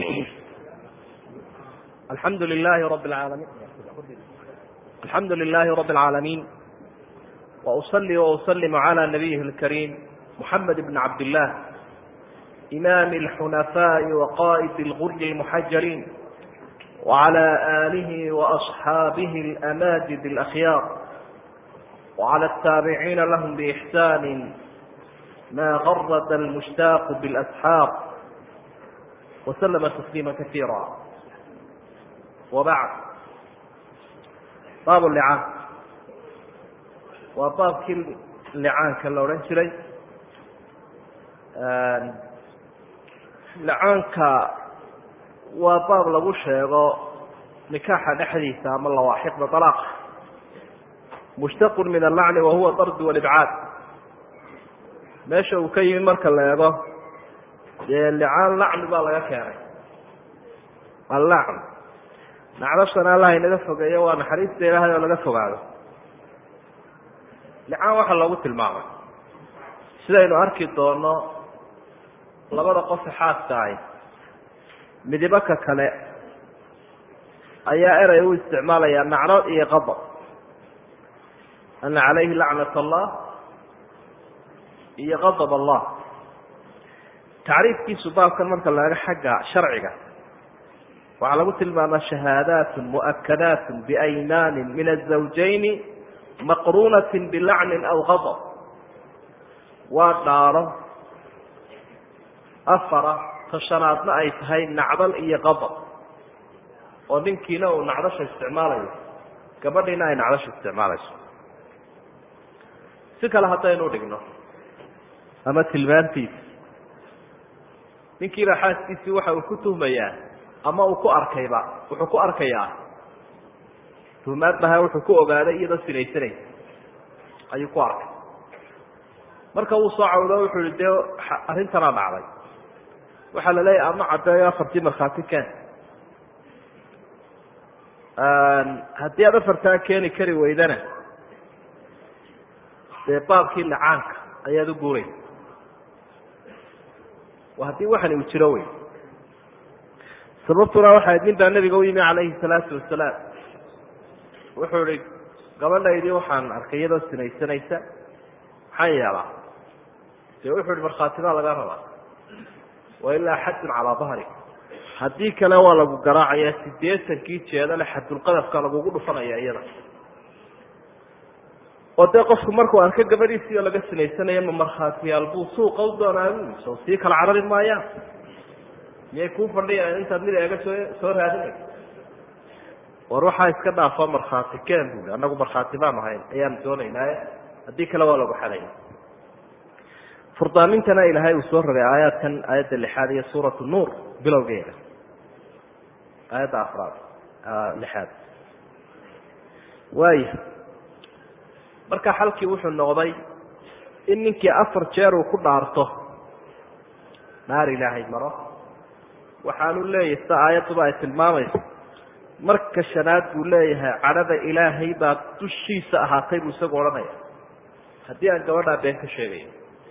alxamdu lilahi rab laalamiin alxamdu lilahi rabi اlcaalamiin wausali wausalimu cala nabiyihi اlkariim muxamed bn cabd illah imaami اlxunafaai waqa'id اlguri اlmuxajaliin wعlى alihi waasxaabihi اlamajid اlakhyaar wعlى الtaabiciina lahm bإxsani ma garad almushtaaq bاlasxaaq waslama tasliima kasiira wabacd baab licaan waa baabkii licaanka la odhan jiray licaanka waa baab lagu sheego nikaaxa dhexdiisa ama lawaaxiqda dalaaqa mushtaqun min allacni wa huwa dardu walibcaad meesha uu ka yimi marka la eego dee licaan lacni baa laga keenay allacn nacdashana allah inaga fogeeyo waa naxariista ilaahay oo laga fogaado licaan waxaa loogu tilmaamay sidaynu arki doono labada qofe xaaska ahi midibo ka kale ayaa erey u isticmaalaya nacno iyo qadab ana calayhi lacnat allah iyo qadab allah tacriifkiisu baabkan marka laega xagga sharciga waxaa lagu tilmaamaa shahaadaat muakadaat biaymaani min azawjayni maqruunati bilacnin aw qadab waa dhaaro afara tashanaadna ay tahay nacdal iyo qadab oo ninkiina uu nacdasha isticmaalayo gabadhiina ay nacdasha isticmaalayso si kale haddaynu dhigno ama tilmaantiisa ninkiiba xaaskiisii waxa uu ku tuhmayaa ama uu ku arkayba wuxuu ku arkayaa tuhmaad maha wuxuu ku ogaaday iyadoo sinaysanaysa ayuu ku arkay marka uu soo cawdo wuxuu yihi dee arrintanaa dhacday waxaa la leeyahy ama caddeeyo afartii markhaati keen haddii aad afartaa keeni kari weydana dee baabkii licaanka ayaad u guuraysa haddii waxani uu jiro wey sababtuna waxayd nin baa nebiga u yimi calayhi salaatu wasalaam wuxuu ihi gabadhaydii waxaan arkay iyadoo sinaysanaysa maxaan yeelaa dee wuxuu ihi markhaati baa laga rabaa wa ilaa xadun calaa dahri haddii kale waa lagu garaacaya sideetankii jeedale xadulqadafka lagugu dhufanaya iyada oo dee qofku markuu arko gabadhiisii oo laga sinaysanaya ma markhaatiyaal buu suuqa u doonaa bu soo sii kala carari maayaan miyay kuu fadhiyaan intaad mid eega soo soo raadinayso war waxaa iska dhaafo markhaati keen bui annagu markhaati baan ahayn ayaan doonaynaaye haddii kale waa lagu xadaya furdaamintana ilaahay uu soo rogay aayaadkan aayadda lixaad iyo suuratu nuur bilowgeeda aayadda afraad lixaad waaya marka xalkii wuxuu noqday in ninkii afar jeer uu ku dhaarto naar ilaahay maro waxaanu leeyahay sida aayadduba ay tilmaamayso marka shanaad buu leeyahay cadhada ilaahay baa dushiisa ahaatay buu isagu odhanaya haddii aan gabadhaa been ka sheegayo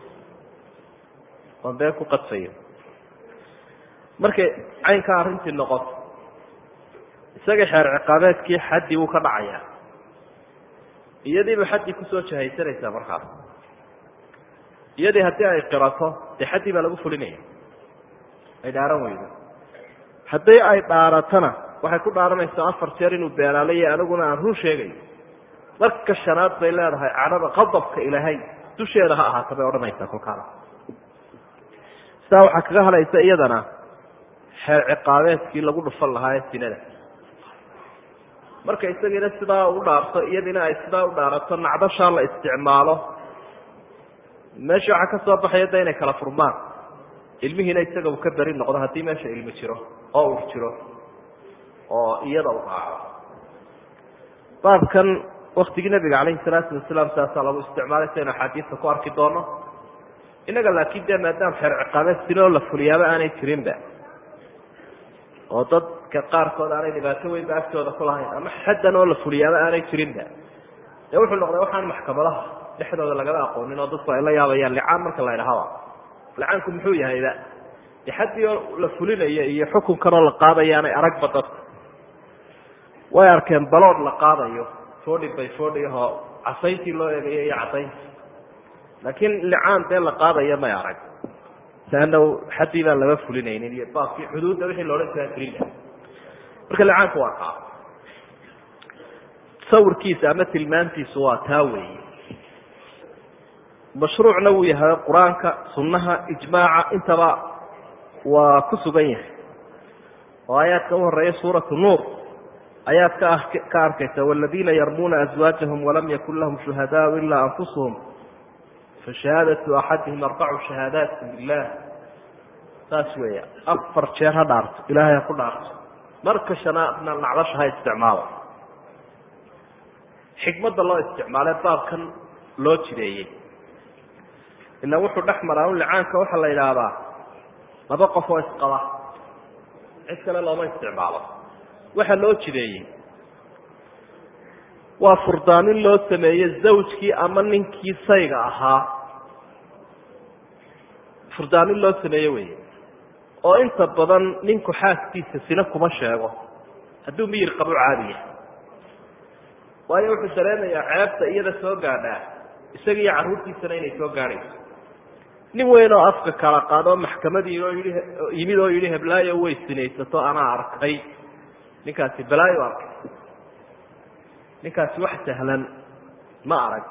oon been ku qadfayo markay caynkaa arrintii noqoto isaga xeer ciqaabeedkii xaddii wuu ka dhacayaa iyadiiba xaddii kusoo jahaysanaysaa markaas iyadii haddii ay qirato dee xaddii baa lagu fulinaya ay dhaaran weydo haddii ay dhaaratona waxay ku dhaaranaysaa afar jeer inuu beenaalayo aniguna aan run sheegayo marka shanaad bay leedahay cadhada qadabka ilaahay dusheeda ha ahaata bay odhanaysaa kolkaana sidaa waxaa kaga hadhaysa iyadana xeer ciqaabeedkii lagu dhufan lahaa ee sinada marka isagiina sidaa u dhaarto iyadiina ay sidaa u dhaarato nacdashaa la isticmaalo meesha waxaa ka soo baxaya da inay kala furmaan ilmihiina isaga uu ka beri noqdo haddii meesha ilmi jiro oo ur jiro oo iyada u raaco baabkan waktigii nabiga calayhi salaatu wasalaam saasaa lagu isticmaalay saynu axaadiista ku arki doono innaga laakiin dee maadaama xeer ciqaabeed sinoo la fuliyaaba aanay jirinba oo dadka qaarkood aanay dhibaato weynba agtooda ku lahayn ama xaddan oo la fuliyaaba aanay jirinba dee wuxuu noqday waxaan maxkamadaha dhexdooda lagaba aqoonin oo dadku ay la yaabayaan licaan marka la ydhahaba licaanku muxuu yahayba de xaddii oo la fulinayo iyo xukunkan oo la qaadayaanay aragba dadka way arkeen balood la qaadayo forty by forty ahoo casayntii loo eegayo iyo cadayntii laakiin licaan dee la qaadayo may arag leanna xaddii baan lama fulinaynin iyo baabkii xuduudda wixii la odhan jiraa fulina marka licaanku waa kaa sawirkiisa ama tilmaantiisu waa taa weeye mashruucna wuu yahay qur-aanka sunnaha ijmaaca intaba waa ku sugan yahay oo aayaadka u horeeya suuratu nuur ayaad ka ka arkaysa waladiina yarmuuna azwaajahum walam yakun lahum shuhadaau ilaa anfusuhum fashahaadatu axadihim arbacu shahaadaati bilah saas weeya afar jeer ha dhaarto ilaahay ha ku dhaarto marka shanaadna nacdasha ha isticmaalo xikmadda loo isticmaalee baabkan loo jideeyey ila wuxuu dhex maraa un licaanka waxaa la yidhaahdaa laba qof oo isqaba cid kale looma isticmaalo waxaa loo jideeyey waa furdaanin loo sameeye zawjkii ama ninkii sayga ahaa furdaanin loo sameeye wey oo inta badan ninku xaaskiisa sina kuma sheego hadduu miyir qabo caadiya waayo wuxuu dareemayaa ceebta iyada soo gaadhaa isaga iyo carruurtiisana inay soo gaadhayso nin weyn oo afka kala qaadoo maxkamadii oo yidhi yimid oo yidhi heblaayo way sinaysato anaa arkay ninkaasi balaayo arkay ninkaasi wax sahlan ma arag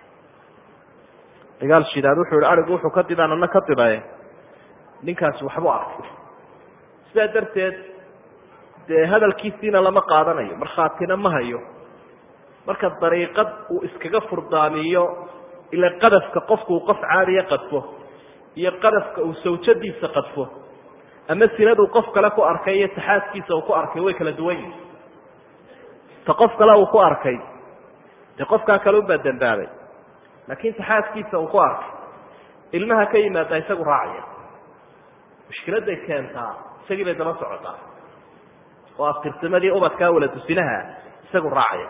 dagaal shidaad wuxuu yihi arigu wuxuu ka didaan ana ka didaye ninkaasi waxbuu arkay sidaa darteed dee hadalkiisiina lama qaadanayo markhaatina ma hayo marka dariiqad uu iskaga furdaamiyo ila qadafka qofku uu qof caadiya qadfo iyo qadafka uu sawjadiisa qadfo ama sinaduu qof kale ku arkay iyo taxaaskiisa uu ku arkay way kala duwan yihin ta qof kale uu ku arkay dee qofkaa kale unbaa dambaabay laakiin taxaaskiisa uu ku arkay ilmaha ka yimaada isagu raacaya mushkiladay keentaa isagii bay daba socotaa oo aftirsamadii ubadkaa wala dusinaha isagu raacaya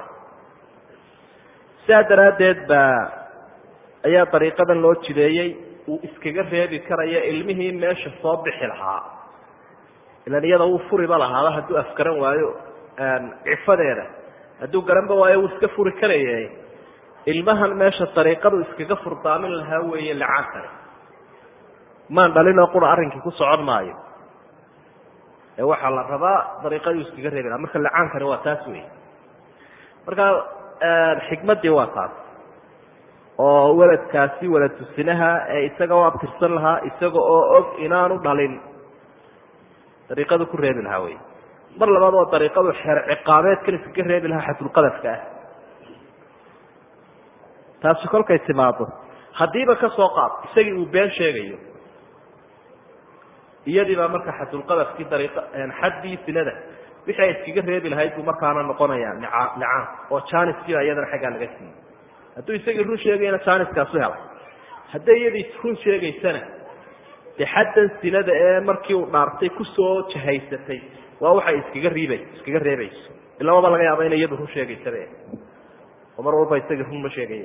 sidaa daraaddeed baa ayaa dariiqadan loo jideeyey uu iskaga reebi karaya ilmihii meesha soo bixi lahaa ilan iyada wuu furiba lahaaba hadduu afgaran waayo cifadeeda hadduu garanba waayo wuu iska furi karaya ilmahan meesha dariiqadu iskaga furdaamin lahaa weeye lacaankani maan dhalinoo qura arrinkii ku socon maayo ee waxaa la rabaa dariiqaduu iskaga reebi lahaa marka lacaankani waa taas wey marka xikmaddii waa taas oo weladkaasi walad tusinaha ee isaga u abtirsan lahaa isaga oo og inaanu dhalin dariiqadu ku reebi lahaa wey mar labaad waa dariiqadu xeer ciqaabeedkan iskaga reebi lahaa xadulqadafka ah taasi kolkay timaado haddiiba ka soo qaad isagii uu been sheegayo iyadii baa marka xadulqadafkii dariiqa xaddii sinada wixii ay iskaga reebi lahayd buu markaana noqonayaa licaan oo janiskiiba iyadana xaggaa laga siiyey hadduu isagii run sheegayna janiskaasu helay hadday iyadii run sheegaysana dee xaddan sinada ee markii uu dhaartay kusoo jahaysatay waa waxay iskaga riiba iskaga reebayso ila waba laga yaaba ina iyadu run sheegaysabe oo mar walba isagii run ma sheegaya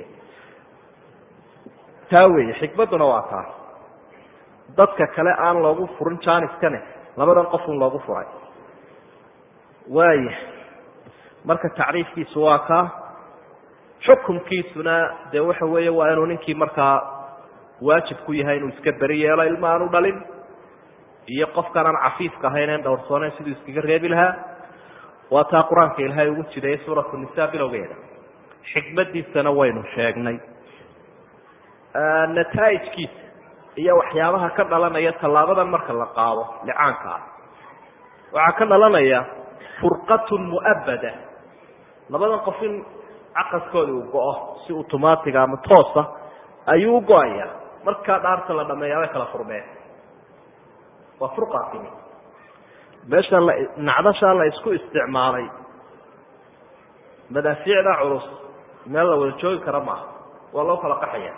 taa weeye xikmadduna waa taa dadka kale aan loogu furin janiskane labadan qofun loogu furay waaya marka tacriifkiisu waa kaa xukumkiisuna dee waxa weeye waa inuu ninkii markaa waajib ku yahay inuu iska beri yeelo ilma aanu dhalin iyo qofkaan aan cafiifka ahayn en dhowrsooneyn siduu iskaga reebi lahaa waa taa qur-aanka ilaahay ugu jiday suuratu nisa bilowgeeda xikmadiisana waynu sheegnay nataa'ijkiisa iyo waxyaabaha ka dhalanaya tallaabadan marka la qaado licaanka ah waxaa ka dhalanaya furqatun mu'abada labadan qof in caqaskooda uu go-o si automatiga ama toosa ayuu u go-aya markaa dhaarta la dhameeyaa way kala furmeen waa furqaatimi meesha la nacdashaa la isku isticmaalay madaafiicda culus meel la wada joogi kara maaha waa loo kala qaxaya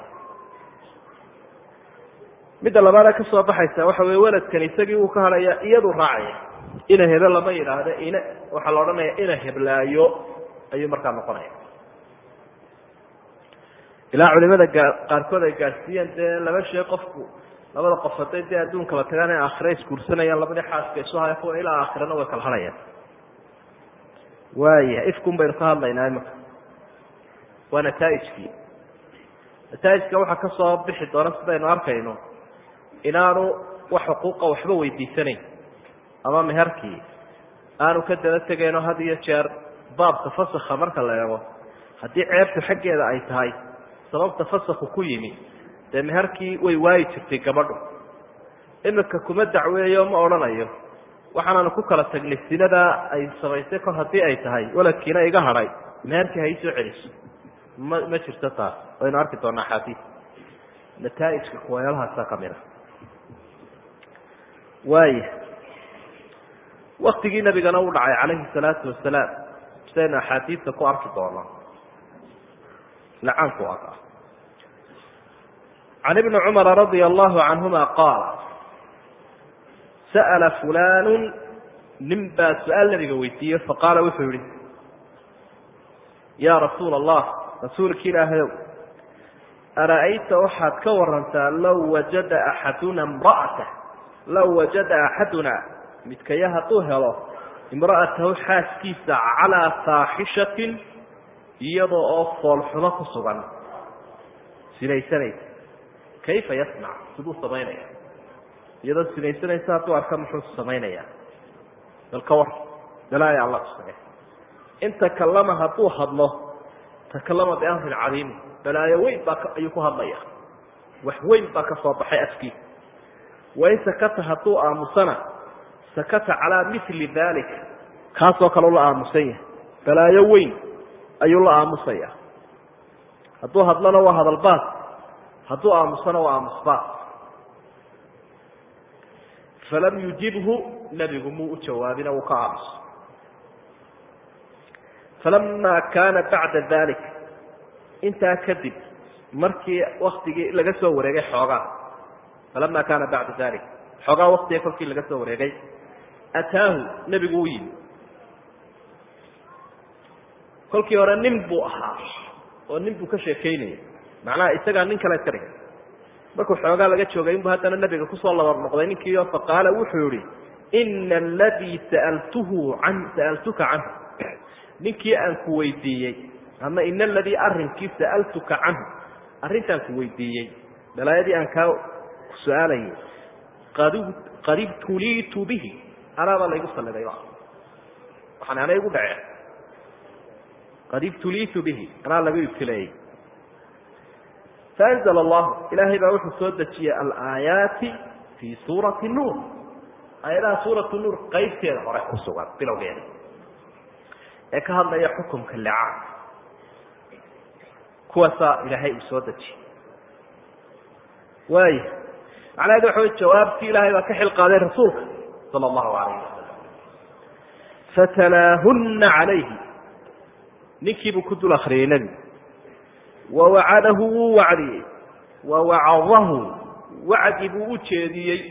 midda labaada ka soo baxaysa waxa weye weladkan isagii uu ka hadhaya iyadu raacaya ina hebe lama yidhaahdo ina waxaa la odhanaya ina heblaayo ayuu markaa noqonaya ilaa culimada gaa qaarkood ay gaadhsiiyeen dee laba shee qofku labada qof hadday dee adduunkala tagaan in aakhira isguursanayaan labadii xaaska isu haya kuwa ilaa aakhirana way kala hadhayaan waaya ifkun baynu ka hadlaynaa imika waa nataaijkii nataaijka waxaa ka soo bixi doona sidaynu arkayno inaanu wax xuquuqa waxba weydiisanayn ama meherkii aanu ka daba tegayno had iyo jeer baabka fasakha marka la eego haddii ceebtu xaggeeda ay tahay sababta fasakhu ku yimi dee meherkii way waayi jirtay gabadhu imika kuma dacweeyo ma odhanayo waxaanaanu ku kala tagnay sinadaa ay samaysay kor haddii ay tahay waladkiina iga hadhay meherkii ha ii soo celiso ma ma jirto taas waynu arki doonaa axaadiis nataaijka kuwayaalahaasa ka mid a waaya waktigii nabigana u dhacay calayhi salaatu wasalaam sidaynu axaadiista ku arki doono lacaanku aka can ibni cumara radia allahu canhuma qaala sa'ala fulanu nin baa su-aal nabiga weydiiyey faqaala wuxuu yihi yaa rasuula allah rasuulka ilaahayow ara'ayta waxaad ka warantaa low wajada axaduna imra'ata low wajada axaduna midkaya hadduu helo imra'atahu xaaskiisa calaa faaxishatin iyadoo oo foolxumo ku sugan sinaysanaysa kayfa yasnac siduu samaynaya iyadoo sinaysanaysa hadduu arka muxuu samaynaya bal ka war balaaya alla tusage in takallama hadduu hadlo takallama biamrin cadiimi balaayo weyn baa ayuu ku hadlaya wax weyn baa ka soo baxay afkiisa wain sakata hadduu aamusana sakata calaa mili dalik kaasoo kale ula aamusan yahay balaayo weyn ayuu la aamusaya hadduu hadlona waa hadalbaas hadduu aamusana waa aamusbaas falam yujibhu nebigu muu u jawaabina wuu ka aamuso falama kaana bacda dalik intaa kadib markii waktigii laga soo wareegay xoogaa falama kaana bacda dalik xoogaa waktiga kolkii laga soo wareegay ataahu nebigu u yimi kolkii hore nin buu ahaa oo nin buu ka sheekeynayay macnaha isagaa nin kale iska dhigay markuu xoogaa laga joogay inbu haddana nebiga kusoo labar noqday ninkiio faqaala wuxuu yihi ina aladii sa'altuhu an sa'altuka canhu ninkii aan ku weydiiyey ama ina aladii arrinkii sa'altuka canhu arrintaan ku weydiiyey balaayadii aan kaa su-aalayay qad qad ibtuliitu bihi anaabaa laygu salidayba waxaan ana igu dhaceen qad ibtuliitu bihi anaa lagu ibtileeyey faanzl allahu ilaahay baa wuxuu soo dejiyey alaayaati fii suurati nuur aayadaha suuratu nuur qaybteeda hore ku sugan bilowgeeda ee ka hadlaya xukumka licaan kuwaasaa ilaahay uu soo dejiyey waaya macnaheedu waxa wey jawaabtii ilaahay baa ka xil qaaday rasuulka sala allahu alayh wasalam fatalaahunna calayhi ninkiibuu ku dul akriyey nebigu wawacadahu wuu wacdiyey wawacadahu wacdi buu u jeediyey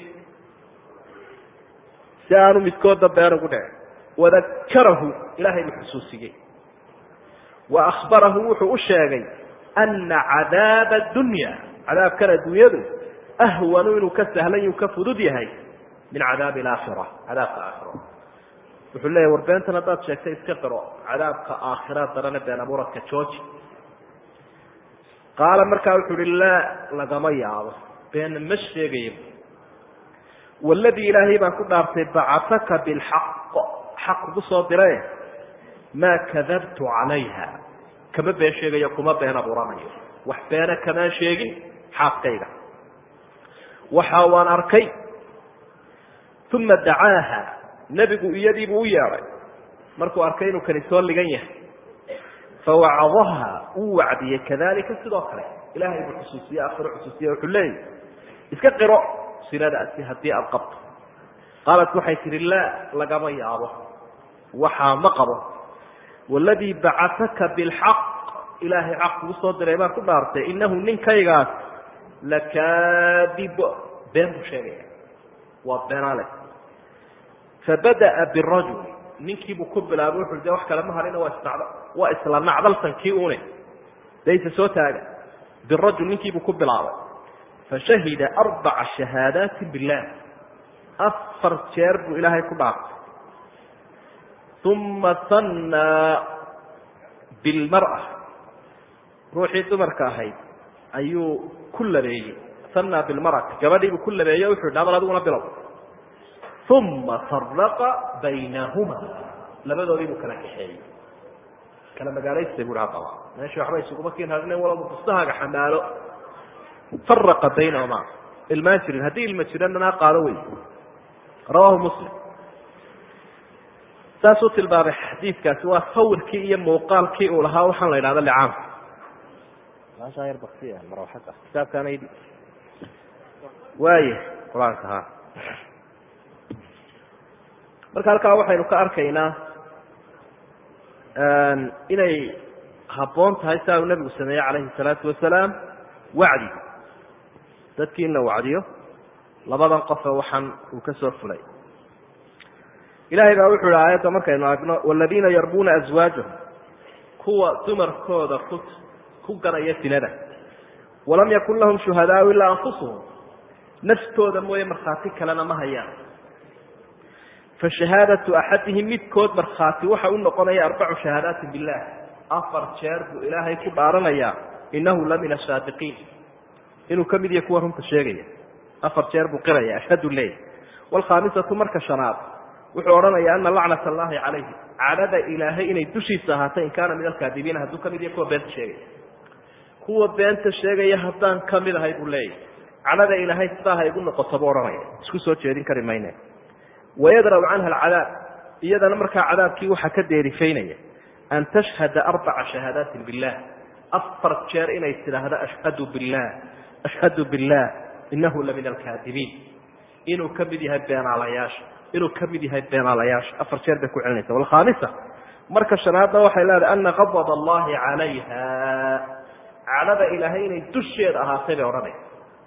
si aanu midkoodda been ugu dhicin wadakarahu ilaahay buu xusuusiyey wa akhbarahu wuxuu u sheegay ana cadaaba addunya cadaabkan adduunyadu ahwanu inuu ka sahlan yuu ka fudud yahay min cadaabi alaakhira cadaabka aakhiro wuxuu leeyahy war beentan haddaad sheegtay iska qiro cadaabka aakhira darane been abuuradka jooji qaala markaa wuxuu uhi laa lagama yaabo beena ma sheegayo waladii ilaahay baan ku dhaartay bacataka bilxaq xaq kugu soo dire maa kadabtu calayha kama been sheegayo kuma been abuuranayo wax beena kamaan sheegin xaaskayga waxa waan arkay uma dacaaha nebigu iyadiibuu u yeedhay markuu arkay inuu kani soo ligan yahay fawacadaha wuu wacdiyey kadalika sidoo kale ilahay buu xusuusiye akhiro xusuusiye wuxuu leeyahy iska qiro sinadaasi haddii aada qabto qaalat waxay tihi laa lagama yaabo waxaa ma qabo waladii bacataka bilxaq ilaahay xaq kugu soo diray baan ku dhaartay inahu ninkaygaas lakaadib been buu sheegaya waa beenaale fabada'a birajul ninkiibuu ku bilaabay wuxu de wax kale ma harina waa isnacd waa isla nacdalsankii une de isa soo taaga birajul ninkiibuu ku bilaabay fashahida arbaca shahaadaati bilah afar jeer buu ilaahay ku dhaartay uma sannaa bilmar'a ruuxii dumarka ahayd ayuu ku labeeyey sannaa bilmar'ati gabadhiibuu ku labeeyey o wuxuu dhaabal adiguna bilow uma faraqa baynahuma labadoodii buu kala kaxeeyey kala magaalaysta bui haddaba meesha waxba isuguma kiin hadhinen walaba bustahaaga xamaalo faraqa baynahuma ilmaan jirin haddii ilma jirananaa qaado wey rawahu muslim saasuu tilmaamay xadiidkaasi waa sawirkii iyo muuqaalkii uu lahaa waxaan la idhahda licaamka maashaa yar bakti marwaxada kitaabkaana waaya qur-aanka ha marka halkaa waxaynu ka arkaynaa inay habboon tahay saa uu nebigu sameeyey calayhi salaatu wasalaam wacdi dadkii in la wacdiyo labadan qofe waxaan uu ka soo fulay ilahay baa wuxuu ihi aayadda markaynu aragno waladiina yarbuuna aswaajahum kuwa dumarkooda ku ku ganaya sinada walam yakun lahum shuhadaau ilaa anfusuhum naftooda mooye markhaati kalena ma hayaan fa shahaadatu axadihim midkood markhaati waxa u noqonaya arbacu shahaadaati bilah afar jeer buu ilaahay ku dhaaranayaa inahu la min asaadiqiin inuu ka mid yahay kuwa runta sheegaya afar jeer buu qiraya ashhadu ley waalkhaamisatu marka shanaad wuxuu odhanaya ana lacnat allahi calayhi cadhada ilaahay inay dushiisa ahaatay in kaana min alkaadibiina hadduu ka mid yahay kuwa beenta sheegaya kuwa beenta sheegaya haddaan ka mid ahay buu leeyahy cadhada ilaahay sidaa ha igu noqoto buu odhanaya isku soo jeedin kari mayne wayadra'u canha alcadaab iyadana markaa cadaabkii waxaa ka deerifaynaya an tashhada arbaca shahaadaatin billah afar jeer inay tidhaahdo ashhadu billah ashhadu billah inahu la min alkaadibiin inuu ka mid yahay beenaalayaasha inuu ka mid yahay beenaalayaasha afar jeer bay ku celinaysa walkhaamisa marka shanaadna waxay leedahay ana qadab allahi calayha cadhada ilaahay inay dusheeda ahaatay bay odhanaysa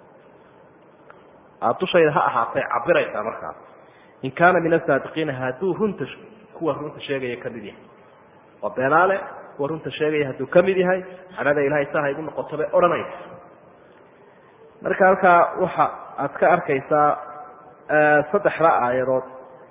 dushayda ha ahaatay cabiraysaa markaas in kaana min asaadiqiina hadduu runta kuwa runta sheegaya ka mid yahay waa beenaale kuwa runta sheegaya hadduu ka mid yahay cadhada ilahay saa ha igu noqoto bay odhanaysa marka halkaa waxa aad ka arkaysaa saddexda aayadood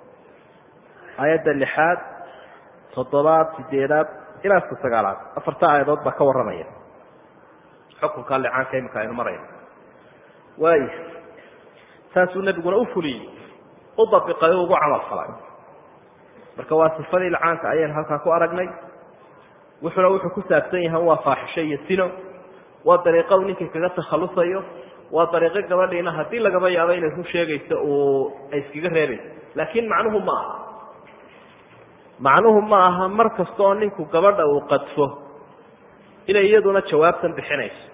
aayadda lixaad toddobaad sideedaad ilaa ka sagaalaad afarta aayadood baa ka warramaya xukunka licaanka imika aynu marayno waaya saasuu nebiguna u fuliyey u dabiqay o ugu camal falay marka waa sifadii licaanka ayaynu halkaa ku aragnay wuxuna wuxuu ku saabsan yahay waa faaxisho iyo sino waa dariiqo uu ninkii kaga takhalusayo waa dariiqo gabadhiina haddii lagaba yaabo inay run sheegayso uu ay iskaga reebayso laakiin macnuhu ma aha macnuhu ma aha mar kasta oo ninku gabadha uu qadfo inay iyaduna jawaabtan bixinayso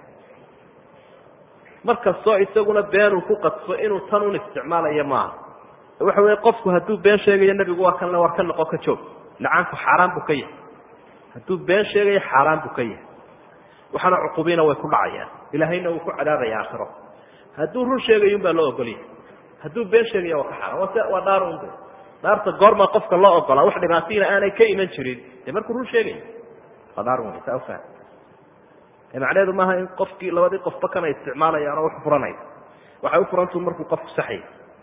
mar kastoo isaguna beenuu ku qadfo inuu tan un isticmaalayo maaha waxa weeye qofku hadduu been sheegayo nebigu waa kan le war ka noqo ka joog lacaanku xaaraan buu ka yahay hadduu been sheegayo xaaraan buu ka yahay waxaana cuqubiina way ku dhacayaan ilaahayna wuu ku cadaabaya aakhiro hadduu run sheegayo un baa loo ogolyahay hadduu been sheegaya waa ka xaaraan waa s waa dhaar un de dhaarta goorma qofka loo ogolaa wax dhibaatiina aanay ka iman jirin dee markuu run sheegayo waa dhaar un saa ufaham macnaheedu maaha in qofkii labadii qofba kana isticmaalayaan oo wax furanay waxay u furantu markuu qofku saxay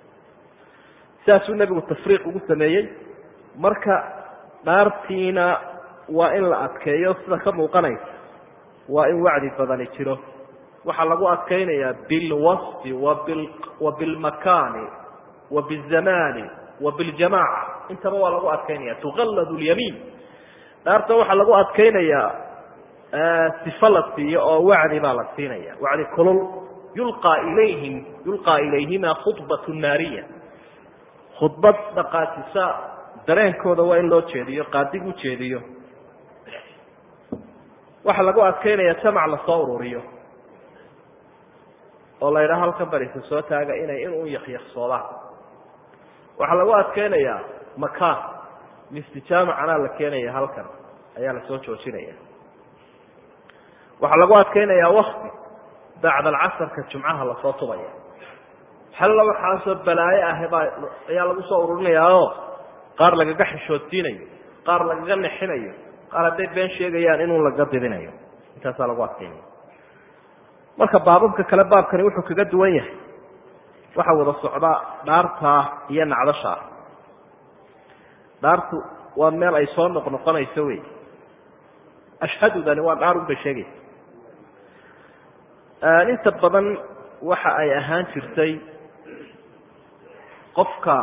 sidaasuu nebigu tafriiq ugu sameeyey marka dhaartiina waa in la adkeeyo sida ka muuqanaysa waa in wacdi badani jiro waxaa lagu adkaynayaa bilwasfi wabil wa bilmakaani wa bizamani wa biljamaaca intaba waa lagu adkaynaya tuqalladu lyamiin dhaartan waxaa lagu adkaynayaa sifo la siiyo oo wacdi baa la siinaya wacdi kulul yulqaa ilayhim yulqaa ilayhima khudbatu naariya khudbad dhaqaajisa dareenkooda waa in loo jeediyo qaadig u jeediyo waxaa lagu adkaynaya jamac lasoo ururiyo oo la yidhaha halkan barisa soo taaga inay in u yakyaksoodaan waxaa lagu adkaynayaa makaan mistijaamacanaa la keenaya halkan ayaa lasoo joojinaya waxaa lagu adkaynayaa wakti bacda alcasarka jumcaha lasoo tubaya xalla waxaasoo balaayo ah baa ayaa lagu soo ururinayaaoo qaar lagaga xishoodsiinayo qaar lagaga nexinayo qaar hadday been sheegayaan inuu laga didinayo intaasaa lagu adkaynaya marka baababka kale baabkani wuxuu kaga duwan yahay waxa wada socdaa dhaartaa iyo nacdashaa dhaartu waa meel ay soo noqnoqonayso wey ashhadudani waa dhaar un bay sheegaysa inta badan waxa ay ahaan jirtay qofka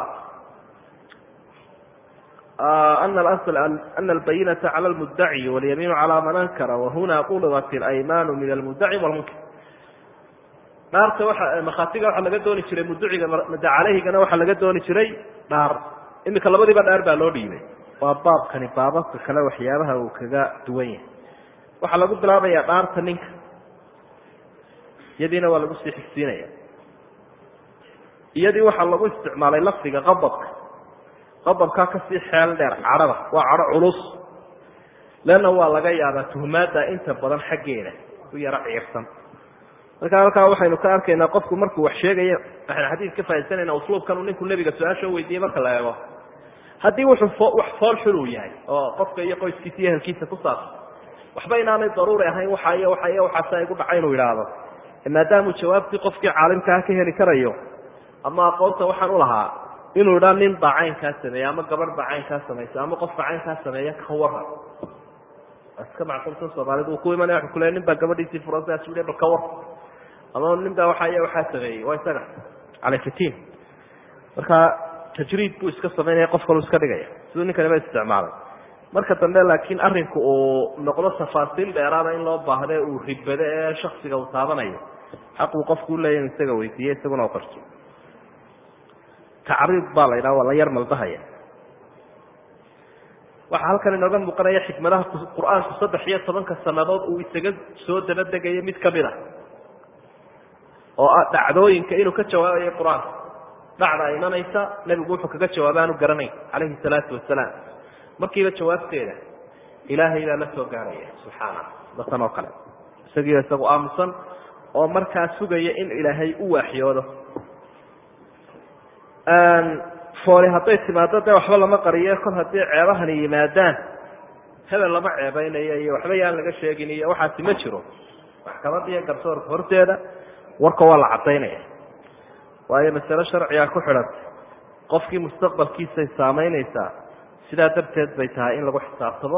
ana ana albayinata cala lmudaci walyamiinu calaa man ankara wahuna qulibat alaymaanu min almudaci walmunkar dhaarta waa makhaatiga waxaa laga dooni jiray muduciga mada caleyhigana waxaa laga dooni jiray dhaar imika labadiiba dhaar baa loo dhiibay waa baabkani baababka kale waxyaabaha uu kaga duwan yahay waxaa lagu bilaabayaa dhaarta ninka iyadiina waa lagu sii xigsiinaya iyadii waxaa lagu isticmaalay lafdiga qabadka qabadkaa kasii xeel dheer cadhada waa cadho culus leanna waa laga yaabaa tuhmaadda inta badan xaggeeda u yaro ciirsan marka halkaa waxaynu ka arkaynaa qofku markuu wax sheegayo waxaynu xadiis ka faaisanayna usluubkan uu ninku nebiga su-aasha weydiiyey marka la eego haddii wuxuu wax fool xul uu yahay oo qofka iyo qoyskiisa iyo ehelkiisa ku saabsan waxba inaanay daruuri ahayn waxa iyo waxa iyo waxaasa igu dhaca inuu yidhaahdo maadaamuu jawaabtii qofkii caalimkaa ka heli karayo ama aqoonta waxaan ulahaa inuu idhaa nin baa caynkaa sameeya ama gabadh baa caynkaa samaysa ama qofka caynkaa sameeya ka waran iska macquulsan soomaalidu uu ku imanaya wuxuu kule nin baa gabadhiisii furantaas u bal ka war ama nin baa waxa iyo waxaa sameeyey waa isaga caleyfitiin marka tajriid buu iska samaynaya qof kalu iska dhigaya siduu ninkaniba isticmaalay marka dambe laakiin arinku uu noqdo tafaasiil dheeraada in loo baahde uu ribado ee shaksiga uu taabanayo xaq uu qofku uleeya inu isaga weydiiye isaguna u qarso tacriid baa la yidhaha waa la yar maldahaya waxaa halkan inooga muuqanaya xikmadaha qur-aanku saddex iyo tobanka sanadood uu isaga soo dabadegayo mid kamid a oo ah dhacdooyinka inuu ka jawaabayo qur-aanka dhacda imanaysa nebigu wuxuu kaga jawaaba aanu garanayn calayhi salaatu wasalaam markiiba jawaabteeda ilaahay baa la soo gaaraya subxaana datan oo kale isagiiba isagu aamusan oo markaa sugaya in ilaahay u waaxyoodo fooli hadday timaado dee waxba lama qariyo kol haddii ceebahani yimaadaan hebel lama ceebeynayo iyo waxba yaan laga sheegin iyo waxaasi ma jiro maxkamada iyo garsoorka horteeda warka waa la cadaynaya waayo masale sharciga ku xidhantay qofkii mustaqbalkiisay saamaynaysaa sidaa darteed bay tahay in lagu xisaabtamo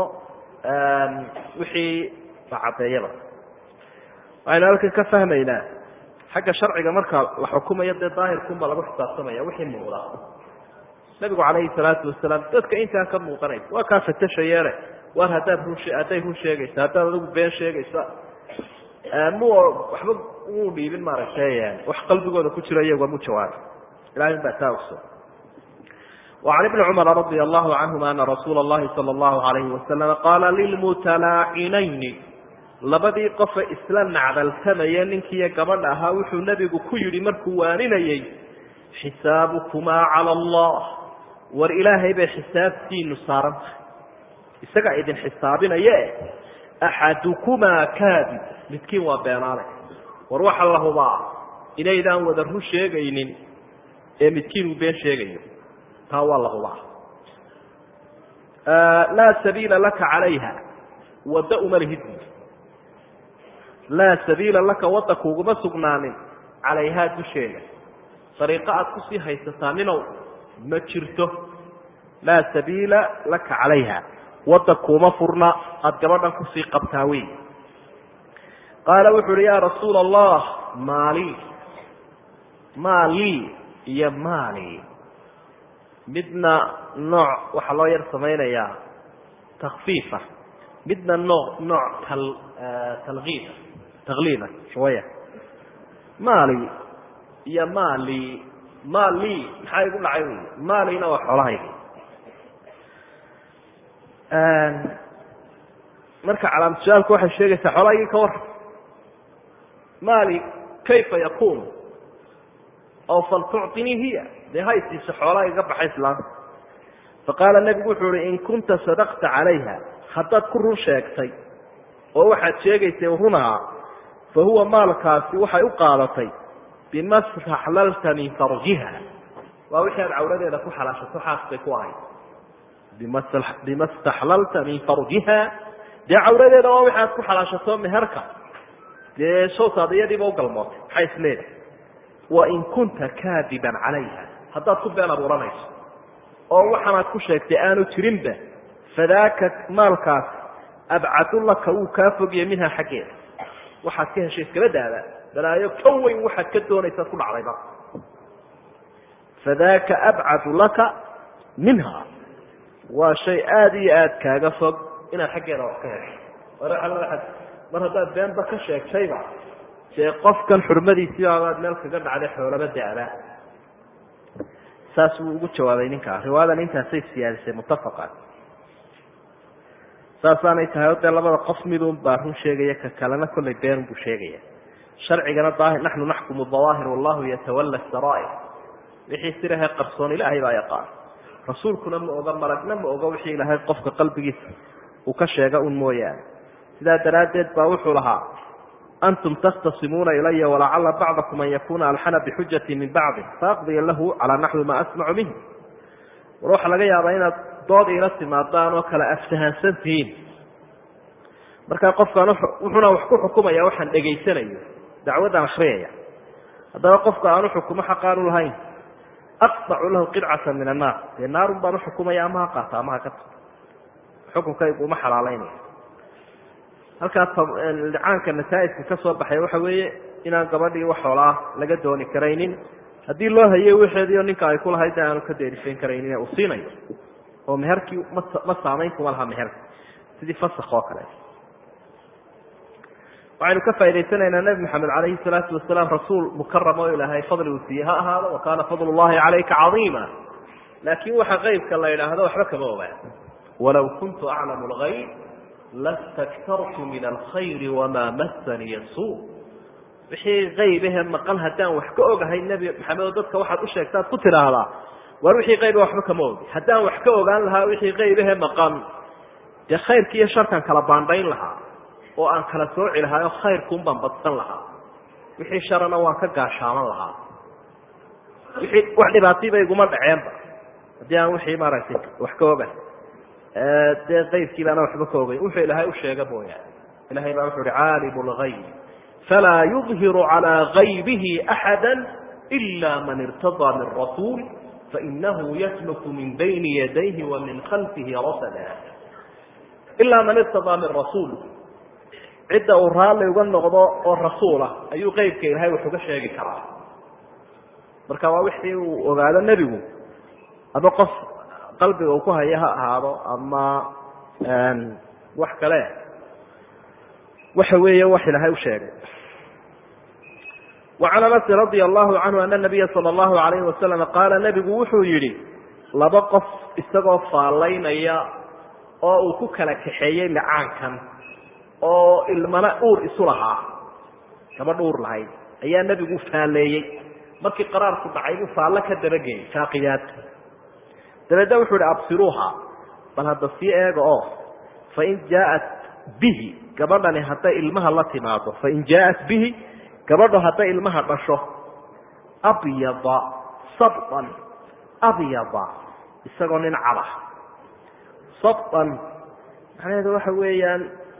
wixii la caddeeyaba waxaynu halkan ka fahmaynaa xagga sharciga marka la xukumayo dee daahirkunba lagu xisaabtamaya wixii muuqda nabigu calayhi salaatu wasalaam dadka intaan ka muuqanaysa waa kaa fatashayeene war haddaad run hadday run sheegaysa haddaad adigu been sheegaysa mu waxba muu dhiibin maaragtay wax qalbigooda ku jiro iyaga mu jawaaba ilahay baa taa ogso وعن بن cمر رضي الله عنهma أن رsuuل اللhi صلى الله عليه وسلم qاla للمتلاacinayni labadii qofe isla nacdaltamaya ninkiiyo gabadha ahaa wuxuu nebigu ku yihi markuu waaninayey xisaaبكmaa عalى الlah war ilaahay bay xisaabtiinu saaran tahay isagaa idin xisaabinaye أxadكmaa kaadib midkiin waa beenaale war waxa la hubaa inaydaan wada run sheegaynin ee midkiin uu been sheegayo taa waa la hubaa laa sabiila laka calayha wadda uma lihid laa sabiila laka wadda kuuguma sugnaanin calayhaa dusheeda dariiqo aad kusii haysataa ninow ma jirto laa sabiila laka calayha wadda kuuma furna aada gabadhan kusii qabtaa wey qaala wuxu uhi yaa rasuula allah maali maalii iyo maali midna nooc waxaa loo yar samaynayaa takfiifa midna noo nooc tal talkiida takliida shawaya maali iyo maali maali maxaa igu dhacay wy maalina waa xoolahayga marka calaamatushaalku waxay sheegaysaa xoolahaygii ka war maali kayfa yakun aw faltucطinii hiya dee haysiisa xoolaha iga baxay islaanta faqaala nebigu wuxuu uhi in kunta sadaqta calayha haddaad ku run sheegtay oo waxaad sheegaysay runaha fa huwa maalkaasi waxay u qaadatay bima staxlalta min farjiha waa wixii aad cawradeeda ku xalaashato xaasbay ku ahayd bima staxlalta min farjiha dee cawradeeda waa wixi aad ku xalaashato meherka dee showtaad iyadiiba ugalmootay maxay isleedahay wain kunta kaadiban calayha haddaad ku been abuuranayso oo waxaanaad ku sheegtay aanu jirinba fadaaka maalkaas abcadu laka wuu kaa fogya minha xaggeeda waxaad ka heshay iskaba daada balaayo ka weyn waxaad ka doonaysaad ku dhacdayba fadaaka abcadu laka minha waa shay aada iyo aada kaaga fog inaad xaggeeda wax ka hesho mar haddaad beenba ka sheegtayba dee qofkan xurmadiisiibabaad meel kaga dhacday xoolaba da-da saas wuu ugu jawaabay ninkaa riwaayadan intaasay siyaadisay muttafaqan saasaanay tahay o dee labada qof midun baa run sheegaya ka kalena kollay beenun buu sheegaya sharcigana daahir naxnu naxkumu dawaahir wallahu yatawalla saraa'ir wixii sirahe qarsoon ilaahay baa yaqaan rasuulkuna ma oga malagna ma oga wixii ilaahay qofka qalbigiisa uu ka sheega un mooyaane sidaa daraaddeed baa wuxuu lahaa antum takhtasimuuna ilaya walacala bacdakum an yakuna alxana bixujati min bacdi faaqdiya lahu calaa naxwi ma asmacu minh war waxaa laga yaabaa inaad dood iila timaadaan oo kala aftahansan tihiin markaa qofkaan wuxuuna wax ku xukumaya waxaan dhegaysanayo dacwaddaan akriyaya haddaba qofka aan uxukumo xaqaanu lahayn aqdacu lahu qidcata min annaar dee naarun baan uxukumaya ama ha qaata ama ha ka tago xukunkaygu uma xalaalaynaya halkaa licaanka nasaa-iska ka soo baxay waxa weeye inaan gabadhii wax xoolaa laga dooni karaynin haddii loo hayay wixeediio ninka ay ku lahayd aanu ka deerifayn karaynin uu siinayo oo meherkii ma ma saamayn kuma laha meherka sidii fasak oo kale waxaynu ka faa'idaysanaynaa nebi maxamed calayhi salaatu wasalaam rasuul mukaram oo ilaahay fadli uu siiyey ha ahaado wa kaana fadlu llahi calayka cadiima laakiin waxa qeybka la yidhaahdo waxba kama ogaan walaw kuntu aclamu lgayb lastaktartu min alkhayri wamaa masaniya suu wixii qaybahe maqan haddaan wax ka ogahay nebi maxamed oo dadka waxaad u sheegtaad ku tidhaahdaa war wixii qayba waxba kama ogi haddaan wax ka ogaan lahaa wixii qaybahe maqan dee khayrki iyo sharkan kala baandhayn lahaa oo aan kala sooci lahaa oo khayrkuun baan badsan lahaa wixii sharana waan ka gaashaaman lahaa wixii wax dhibaatayba iguma dhaceenba haddii aan wixii maaragtay wax ka ogahay dee qaybkii baana waxba ka ogeyn wuxuu ilaahay u sheega mooyaane ilahay baa wuxu uhi caalimu lgayb falaa yudhiru calaa gaybihi axada ila man irtadaa min rasuul fainahu yasluku min bayni yadayhi wa min khalfihi rasada ilaa man irtadaa min rasuul cidda uu raalli uga noqdo oo rasuulah ayuu qeybka ilahay wax uga sheegi karaa marka waa wixii uu ogaado nebigu ama qof qalbiga uu ku haya ha ahaado ama wax kale waxa weeye wax ilaahay u sheegay وعan aنس رaضي الlaه عanهu أن النabiya slى الlaهu عalayه وasلم qaala nebigu wuxuu yihi laba qof isagoo faalaynaya oo uu ku kala kaxeeyey licaankan oo ilmana uur isu lahaa gabadh uur lahayd ayaa nebigu faaleeyey markii qaraarku dhacay buu faallo ka dabageeyey faaqiyaad dabeedna wuxuu ihi absiruuha bal hadda sii eega oo fain jaaءat bihi gabadhani hadday ilmaha la timaado fain jaaءat bihi gabadho hadday ilmaha dhasho abyada sabdan abyada isagoo nin cada sabdan macnaheedu waxa weeyaan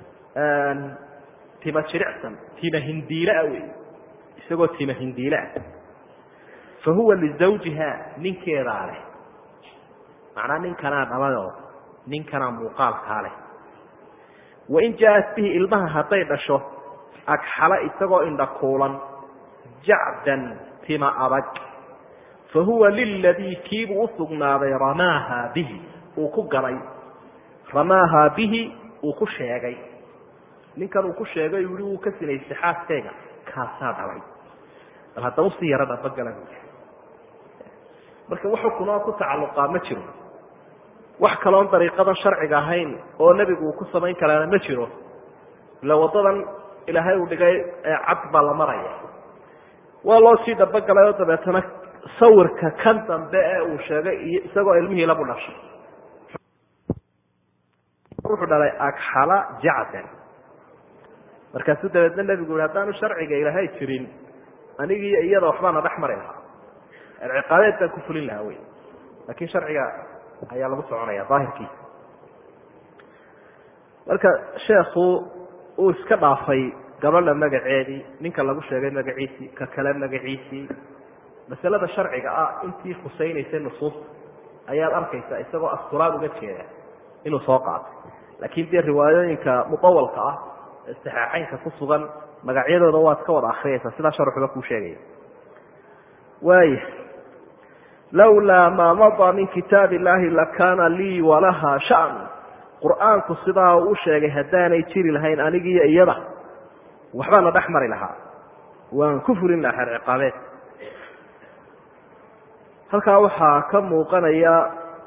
tima jiricsan tima hindiilaa wey isagoo tima hindiilaah fa huwa lizawjiha ninkeedaa leh macnaa ninkanaa dhalayoo ninkanaa muuqaalkaa leh wain jaaءat bihi ilmaha hadday dhasho agxala isagoo indha kuulan jacdan tima adag fa huwa liladii kiibuu usugnaaday ramaaha bihi uu ku galay ramaaha bihi uu ku sheegay ninkan uu ku sheegay uu yihi wuu ka sinaystay xaaskayga kaasaa dhalay bal haddaba usii yaro dhabagala buui marka wax xukunoo ku tacalluqaa ma jiro wax kaloon dariiqadan sharciga ahayn oo nebigu uu ku samayn karaana ma jiro ila waddadan ilaahay uu dhigay cad baa la maraya waa loo sii dhabogalay oo dabeetana sawirka kan dambe ee uu sheegay iyo isagoo ilmihii labu dhashay wuxuu dhalay agxala jacdan markaasuu dabeedna nebigu yihi haddaanu sharciga ilaahay jirin anigii iyada waxbaana dhex mari lahaa ciqaabeed baan ku fulin lahaa wey laakiin sharciga ayaa lagu soconaya daahirkiisa marka sheekhu uu iska dhaafay gabadha magaceedii ninka lagu sheegay magaciisii ka kale magaciisii masalada sharciga ah intii khusaynaysay nusuusta ayaad arkaysaa isagoo asturaad uga jeeda inuu soo qaatay laakiin dee riwaayooyinka mudawalka ah ee saxaaxeynka ku sugan magacyadooda waad ka wada akriyaysaa sidaa sharxuba kuu sheegaya waaya lawlaa maa madaa min kitaab illaahi lakaana lii walaha shan qur-aanku sidaa uu u sheegay haddaanay jiri lahayn anigiiyo iyada waxbaana dhex mari lahaa waan ku fulin lahaa xeer ciqaabeed halkaa waxaa ka muuqanaya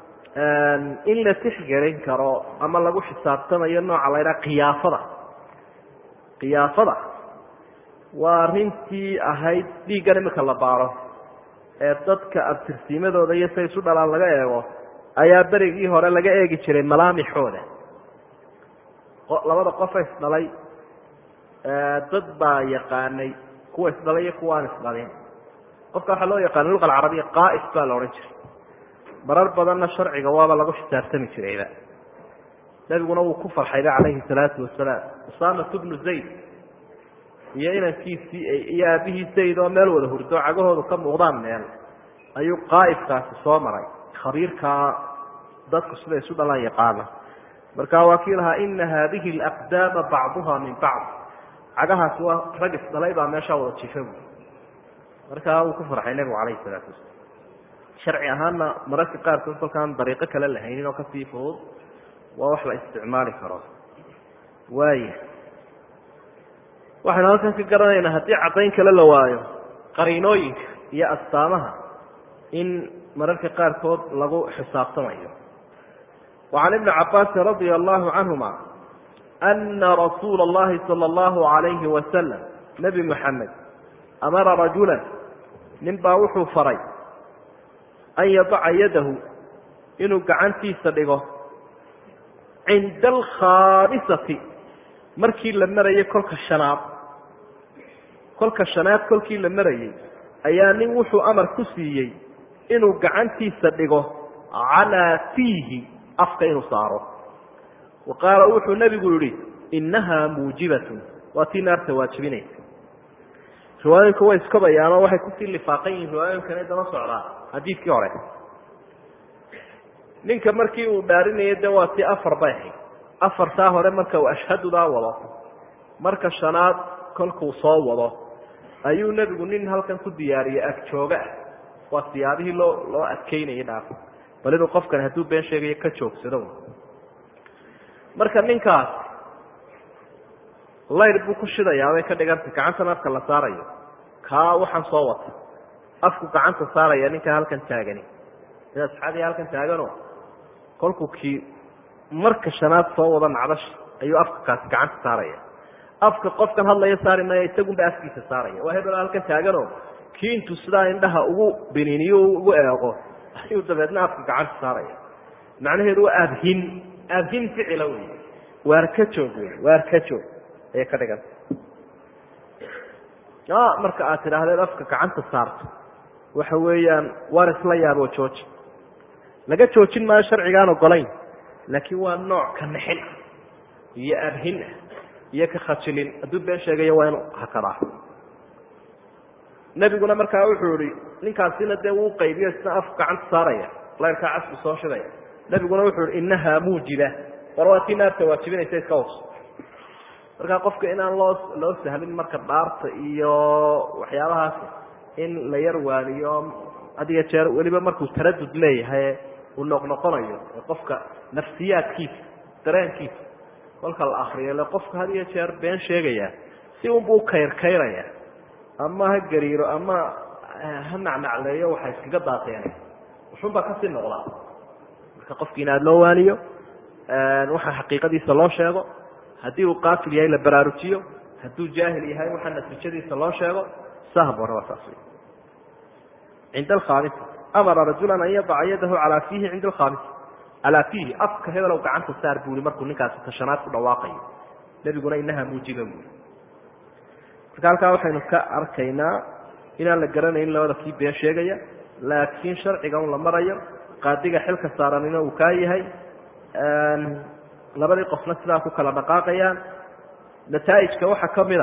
in la tixgelin karo ama lagu xisaabtamayo nooca la ydhaha kiyaafada kiyaafada waa arrintii ahayd dhiiggan imika la baaro ee dadka abtirsiimadooda iyo say isu dhalaan laga eego ayaa berigii hore laga eegi jiray malaamixooda labada qofa isdhalay dad baa yaqaanay kuwa isdhalay iyo kuwa aan isdhalin qofka waxaa loo yaqaana luqa alcarabiya qaa'is baa la odhan jiray marar badanna sharciga waaba lagu xisaabtami jirayba nebiguna wuu ku farxayba calayhi salaatu wasalaam usaamatu bnu zayd iyo inankiisii iyo aabihii zayd oo meel wada hurdo cagahoodu ka muuqdaan meel ayuu qaa'ifkaasi soo maray khabiirkaa dadku siday isu dhalaan yaqaana marka waa kii lahaa ina haadihi alaqdaama bacduha min bacd cagahaasi waa rag isdhalay baa meeshaa wada jifa bu markaa wuu ku farxay nebigu calayhi salaatu wasalaam sharci ahaanna mararka qaarkood kolkaan dariiqo kale lahaynin oo kasii fudud waa wax la isticmaali karo waaya waxaynu halkan ka garanaynaa haddii caddayn kale la waayo qariinooyinka iyo astaamaha in mararka qaarkood lagu xisaabtamayo وعan iبni cabاasi radي الlahu canهuma أna rasuula الlahi salى الlahu عalayhi wasalam nebi mxamed amara rajula nin baa wuxuu faray an yadaca yadahu inuu gacantiisa dhigo cinda alkhaamisati markii la marayay kolka shanaad kolka shanaad kolkii la marayay ayaa nin wuxuu amar ku siiyey inuu gacantiisa dhigo calaa fiihi afka inuu saaro wa qaala wuxuu nebigu yihi innahaa muujibatun waa tii naarta waajibinaysa riwaayooyinku way iskabayaanoo waxay kusii lifaaqan yihiin riwaayooyinkana daba socdaa xadiidkii hore ninka markii uu dhaarinayay de waa tii afar bay ahayd afartaa hore marka uu ashhadudaa wado marka shanaad kolkuu soo wado ayuu nebigu nin halkan ku diyaariyey agjooga ah waa siyaabihii loo loo adkeynayay dhaaf bal inuu qofkan hadduu been sheegayo ka joogsado marka ninkaas layr buu ku shidayaa bay ka dhigantay gacantan afka la saarayo kaa waxaan soo wata afku gacanta saaraya ninka halkan taagani sida asxaabiga halkan taagano kolkuu kii marka shanaad soo wada nacdash ayuu afka kaasi gacanta saaraya afka qofkan hadlaya saari maya isagunba afkiisa saaraya waa hebel halkan taagano kii intuu sidaa indhaha ugu biniiniyo ugu eego ayuu dabeedna afka gacanta saaraya macnaheedu waa aabhin aabhin ficila wey waar ka joog wey waar ka joog ayay ka dhiganta marka aad tidhaahdeed afka gacanta saarto waxa weeyaan waar isla yaaboo jooji laga joojin maayo sharcigaan ogolayn laakiin waa nooc ka nixin ah iyo abhin ah iyo ka khajilin hadduu been sheegayo waa inu hakadaa nebiguna markaa wuxuu ihi ninkaasina dee wuu qaybiyo isna afku gacanta saaraya layrkaa casku soo shidaya nebiguna wuxuu ihi innahaa muujiba war waa tii naarta waajibinaysa iska waso markaa qofka inaan loo loo sahlin marka dhaarta iyo waxyaabahaasi in la yar waaniyo had iyo jeer weliba markuu taradud leeyahay uu noqnoqonayo ee qofka nafsiyaadkiisa dareenkiisa kolka la akriyo le qofka had iyo jeer been sheegaya si unbuu kayrkayraya ama ha gariiro ama ha nacnacleeyo waxay iskaga daateen wuxunbaa kasii noqdaa marka qofki in aada loo waaniyo waxa xaqiiqadiisa loo sheego haddii uu qaatil yahay la baraarujiyo hadduu jaahil yahay waxa natiijadiisa loo sheego sahbona waa saas wey cinda alkhaamisa amara rajulan an yadaca yadahu calaa fiihi cinda alkhaamisa calaa fiihi afka hebelow gacanta saar buu i markuu ninkaasi tashanaad ku dhawaaqayo nebiguna inaha muujiba buui marka halkaa waxaynu ka arkaynaa inaan la garanayn labada kii been sheegaya laakiin sharciga un la marayo qaadiga xilka saaranina uu kaa yahay labadii qofna sidaa ku kala dhaqaaqayaan nataa'ijka waxaa ka mid a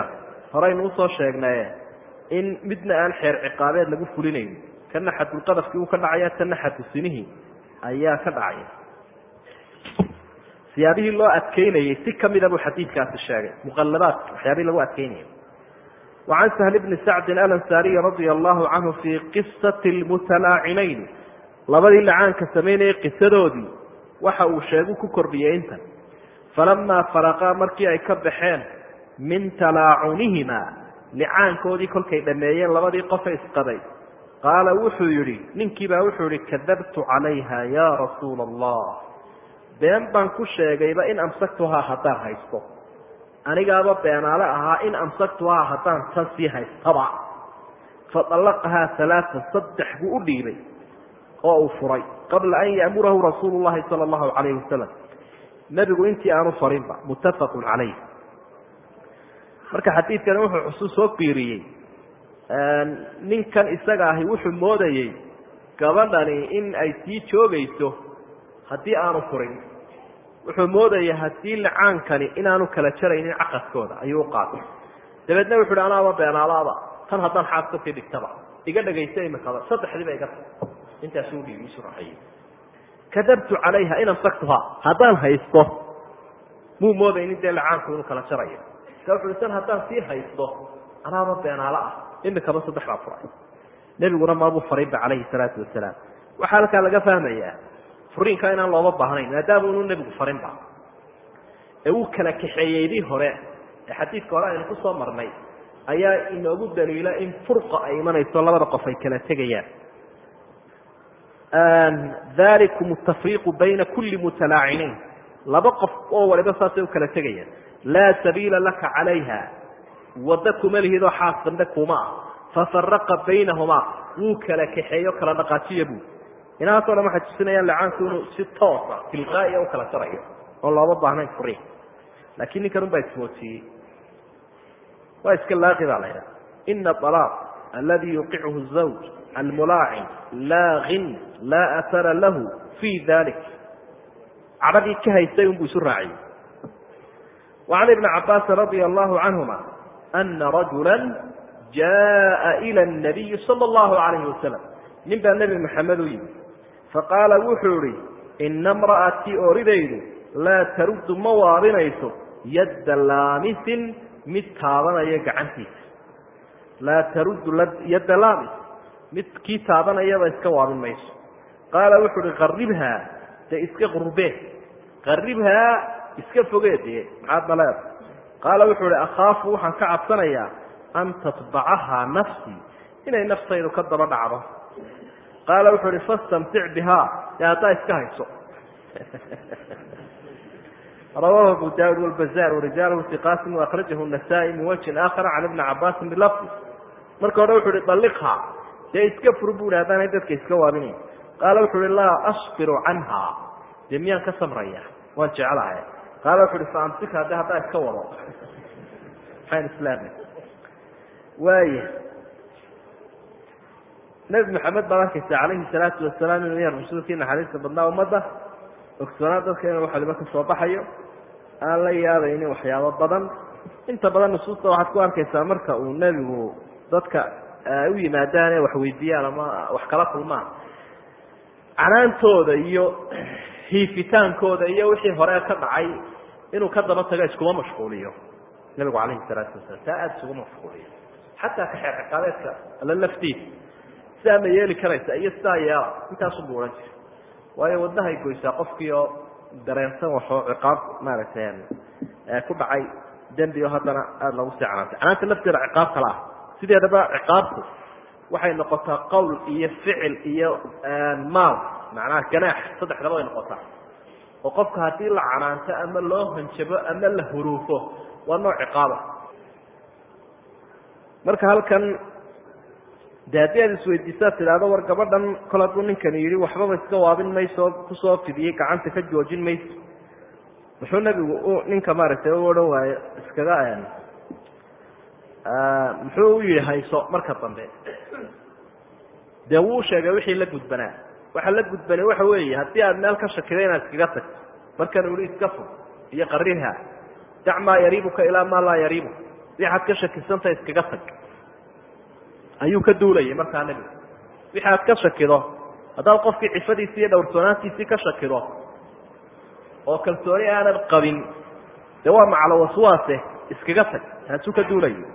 horeynu usoo sheegnaye in midna aan xeer ciqaabeed lagu fulinayn kana xadulqadafkii uu ka dhacaya kana xadu sinihii ayaa ka dhacaya siyaabihii loo adkeynayey si kamida buu xadiidkaasi sheegay muqalabaadka waxyaabihii lagu adkeynayay wacan sahl bni sacdin alansaariyi radia allahu canhu fii qisati lmutalaacineyn labadii lacaanka samaynayay qisadoodii waxa uu sheegu ku kordhiyey intan falamaa faraqaa markii ay ka baxeen min talaacunihima licaankoodii kolkay dhameeyeen labadii qofe isqaday qaala wuxuu yidhi ninkiibaa wuxuu yihi kadabtu calayha ya rasuula allah been baan ku sheegayba in amsaktuhaa haddaan haysto anigaaba beenaale ahaa in amsaktuhaa haddaan tan sii haystaba fadallaqahaa alaaan saddex buu u dhiibay oo uu furay qabla an ya'murahu rasuulu llahi sala allahu calayhi wasalam nebigu intii aanu farinba muttafaqun calayh marka xadiidkani wuxuu xusuus soo qiiriyey ninkan isaga ahi wuxuu moodayey gabadhani in ay sii joogayso haddii aanu furin wuxuu moodaya haddii licaankani inaanu kala jaraynin caqadkooda ayuu u qaatay dabeedna wuxu uhi anaaba beenaalaaba tan haddaan xaaska sii dhigtaba iga dhagaysta imikaba saddexdiiba iga ta intaasuu dhiibi isu raaciyey kadabtu calayha in amsaktuhaa haddaan haysto muu moodaynin dee licaanku inuu kala jarayo marka wuxu uhi tan haddaan sii haysto anaaba beenaalo ah imikaba saddex baa furay nebiguna maabuu farinba calayhi salaatu wasalaam waxaa halkaa laga fahmayaa furiinka inaan looba baahnayn maadaama unu nebigu farinba ee uu kala kaxeeyeydii hore ee xadiidka hore aynu ku soo marnay ayaa inoogu daliila in furqa ay imanayso labada qof ay kala tegayaan dalikum atafriiqu bayna kulli mutalaacinayn laba qof oo waliba saasay u kala tegayaan laa sabiila laka calayha waddo kuma lihidoo xaas dambe kuma ah fafaraqa baynahumaa wuu kala kaxeeyo kala dhaqaajiya buu inahaasoo dhan waxay tusinayaan licaanku inuu si toosa tilqaa'iya u kala jarayo oon looba baahnayn furiin laakiin ninkan un baa ismoodsiiyey waa iska laaqi baa la ydhaha ina alaaq aladi yuqichu zawj almulaacin laaqin laa asara lahu fii dalik cadhadii ka haystay unbuu isu raaciyey wacan ibni cabaasin radia allahu canhuma ana rajula jaءa ilى الnabiyi salى اllahu alayhi wasalam nin baa nebi maxamed u yimi faqaala wuxuu ihi ina mra'atii oridaydu laa taruddu ma waabinayso yadda laamisin mid taabanaya gacantiisa laa taruddu yadda laamis mid kii taabanayaba iska waabin mayso qaala wuxuu uhi qaribhaa dee iska qurbee qaribhaa iska fogee dee maxaad maleeda qaala wuxuu ihi akhaafu waxaan ka cabsanayaa an tatbacahaa nafsii inay naftaydu ka daba dhacdo qaala wuxuu uhi fastamtic bihaa dee haddaa iska hayso rawahu abu daawud wlbazaar warijaalahu iqaasim waakhrajahu nasaa-i min wajhin aakhara can ibni cabaasin bilafdi marka hore wuxu uhi dalliqhaa dee iska fur bu ihi haddaanay dadka iska waabinayn qaala wuxu uhi laa asbiru canha dee miyaan ka samraya waan jeclahay qaala wuxu uhi faamsikha de haddaa iska wado maxayn islaamay waaya nebi maxamed baad arkaysa calayhi salaatu wasalaam inuu yahay rasuulkii naxariista badnaa ummadda ogsoonaa dadka inuu wax waliba ka soo baxayo aan la yaabaynin waxyaabo badan inta badan nusuusta waxaad ku arkaysaa marka uu nebigu dadka u yimaadaan ee wax weydiiyaan ama wax kala kulmaan canaantooda iyo hiifitaankooda iyo wixii hore ka dhacay inuu ka daba tago iskuma mashquuliyo nebigu calayhi salaatu wasalaam taa aada isuguma mashquuliyo xataa ka xeer ciqaabeedka alla laftiisa sidaa ma yeeli karaysa iyo sidaa yeela intaasunbu odhan jira waayo wadnahay goysaa qofkii oo dareensan waxoo ciqaab maaragtay ku dhacay dembi oo haddana aada loogu sii canaantay canaanta lafteeda ciqaab kala ah sideedaba ciqaabtu waxay noqotaa qowl iyo ficil iyo maal macnaha ganaax saddexdaba way noqotaa oo qofka haddii la canaanto ama loo hanjabo ama la huruufo waa nooc ciqaaba marka halkan de haddii aad isweydiisaa tidhaahdo war gabadhan kol hadduu ninkani yidhi waxbaba iska waabin mayso kusoo fidiyey gacanta ka joojin mayso muxuu nebigu u ninka maaragtay u odhan waayo iskaga muxuu u yihi hayso marka dambe dee wuu sheegay wixii la gudbanaa waxa la gudbanay waxa weeye haddii aad meel ka shakido inaad iskaga tagto markan uli iska fog iyo qarirha dac maa yariibuka ilaa maa laa yariibuka waxaad ka shakisanta iskaga tag ayuu ka duulayay markaa nebigu wixi aad ka shakido haddaad qofkii cifadiisi iyo dhowrsoonaantiisii ka shakido oo kalsooni aanad qabin dee waa maclo waswaase iskaga tag taasuu ka duulayo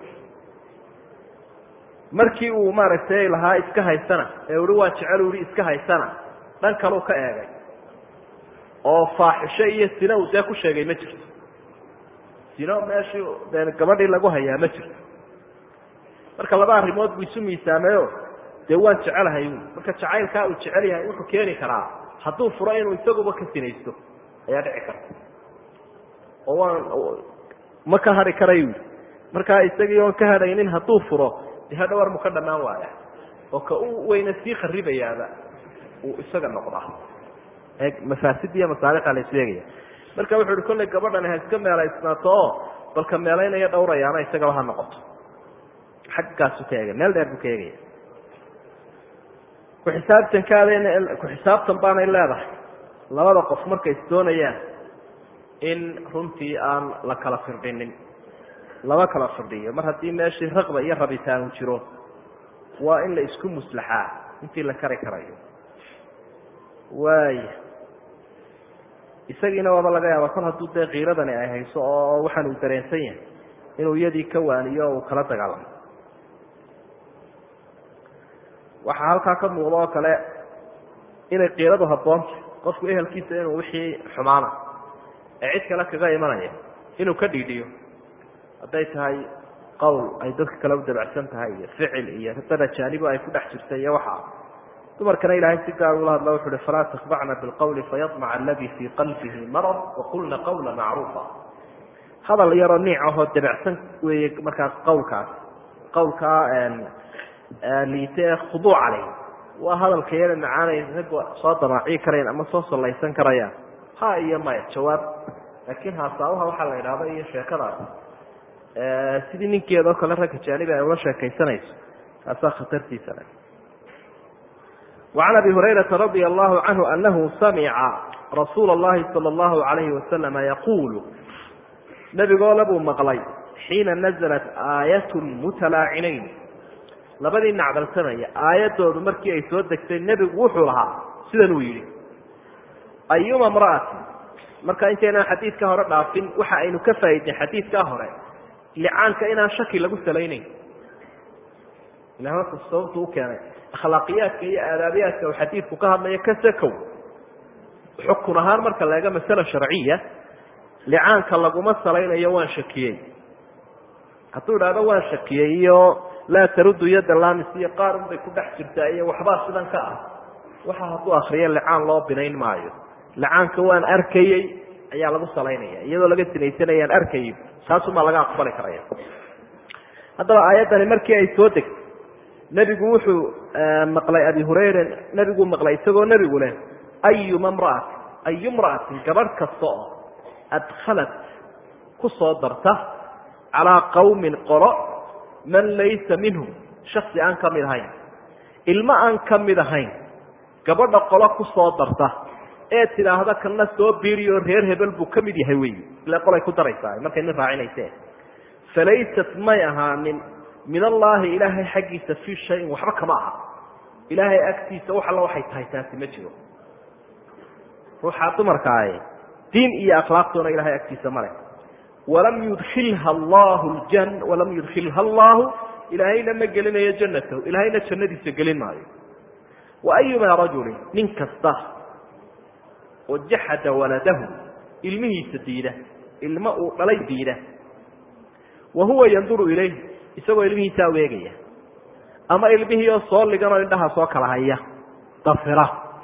markii uu maaragtay lahaa iska haysana ee uhi waan jecel uhi iska haysana dhan kaleu ka eegay oo faaxisho iyo sina uu dee ku sheegay ma jirto sino meeshii dee gabadhii lagu hayaa ma jirto marka laba arrimood buu isu miisaameyo dee waan jecelahay ui marka jacaylkaa uu jecel yahay wuxuu keeni karaa hadduu furo inuu isaguba ka sinaysto ayaa dhici karta oo waan ma ka hadhi karay ui markaa isagii oon ka hadhaynin hadduu furo de hadhowar mu ka dhammaan waaya oo ka u weyna sii kharibayaaba uu isaga noqdaa mafaasid iyo masaalixaa la isleegaya marka wuxu uhi kollay gabadhani ha iska meelaysnaato oo balka meelaynaya dhowrayaana isagaba ha noqoto xaggaasu ka eegay meel dheer buu ka eegaya ku-xisaabtankaada ku-xisaabtan baanay leedahay labada qof markay isdoonayaan in runtii aan la kala firdhinin lama kala firdhiyo mar haddii meeshii raqba iyo rabitaan uu jiro waa in la isku muslaxaa intii la kari karayo waaya isagiina waaba laga yaaba kol hadduu dee kiiradani ay hayso oo waxaan uu dareensan yahay inuu iyadii ka waaniyo o uu kala dagaalamo waxaa halkaa ka muuqda oo kale inay kiiradu habboonta qofku ehelkiisa inuu wixii xumaana ee cid kale kaga imanaya inuu ka dhiidhiyo hadday tahay qowl ay dadka kale u dabacsan tahay iyo ficil iyo dad ajaanibo ay ku dhex jirta iyo waxa dumarkana ilaahay si gaar ula hadla wuxu uhi falaa takbacna bilqawli fayamaca aladii fii qalbihi marad waqulna qawla macruufa hadal yaroo niic ahoo dabacsan weeye markaas qawlkaas qawlkaa liite ee khuduuca leh waa hadalka yara macaanay ragga soo damaaciyi karayaan ama soo sallaysan karayaan ha iyo maya jawaab laakiin haasaabaha waxaa la idhahda iyo sheekadaas sidii ninkeedao kale ragga jaanibi ay ula sheekaysanayso taasaa khatartiisa le وعن أبي هريرة رضي الله عنه أنه سمع رsuuل اللhi صلى الله عليه وسلم يقول نبigoo labuu مقلay حيiنa نزلت آية متلاaciنayn labadii نacdalsanaya aayadoodu markii ay soo degtay nebigu wuxuu lahaa sidan uu yihi أيuma امرأة marka intaynaan xadiidka hore dhaafin waxa aynu ka faaidnay xadiidkaa hore لcaanka inaan shaki lagu salaynayn sababtu ukeenay akhlaaqiyaadka iyo aadaabiyaadka uu xadiidku ka hadlayo ka sakow xukun ahaan marka la eego masale sharciya licaanka laguma salaynayo waan shakiyey hadduu idhahdo waan shakiyey iyo laa taruddu yadda lamis iyo qaarun bay ku dhex jirtaa iyo waxbaa sidan ka ah waxa hadduu akriyo licaan loo binayn maayo licaanka waan arkayey ayaa lagu salaynaya iyadoo laga sinaysanayaan arkayo taasumaa laga aqbali karaya haddaba aayaddani markii ay soo degtay nebigu wuxuu maqlay abi hurayra nebiguu maqlay isagoo nebigu leh ayuma mra'ati ayu mra'atin gabadh kasta oo adkhalat ku soo darta calaa qawmin qolo man laysa minhum shaksi aan ka mid ahayn ilmo aan ka mid ahayn gabadha qolo ku soo darta ee tidhaahda kana soo biiriyo reer hebel buu ka mid yahay wey ile qolay ku daraysaa markay nin raacinayse falaysat may ahaanin min allaahi ilaahay xaggiisa fii shayin waxba kama aha ilaahay agtiisa wax alla waxay tahay taasi ma jiro ruuxaa dumarkaaye diin iyo akhlaaqtoona ilahay agtiisa male walam yudkilha allahu ljan walam yudkilha allahu ilaahayna ma gelinayo jannatahu ilaahayna jannadiisa gelin maayo wa ayumaa rajulin nin kasta oo jaxada waladahu ilmihiisa diida ilmo uu dhalay diida wa huwa yanduru ilayh isagoo ilmihiisaa weegaya ama ilmihii oo soo ligan oo indhaha soo kala haya dafira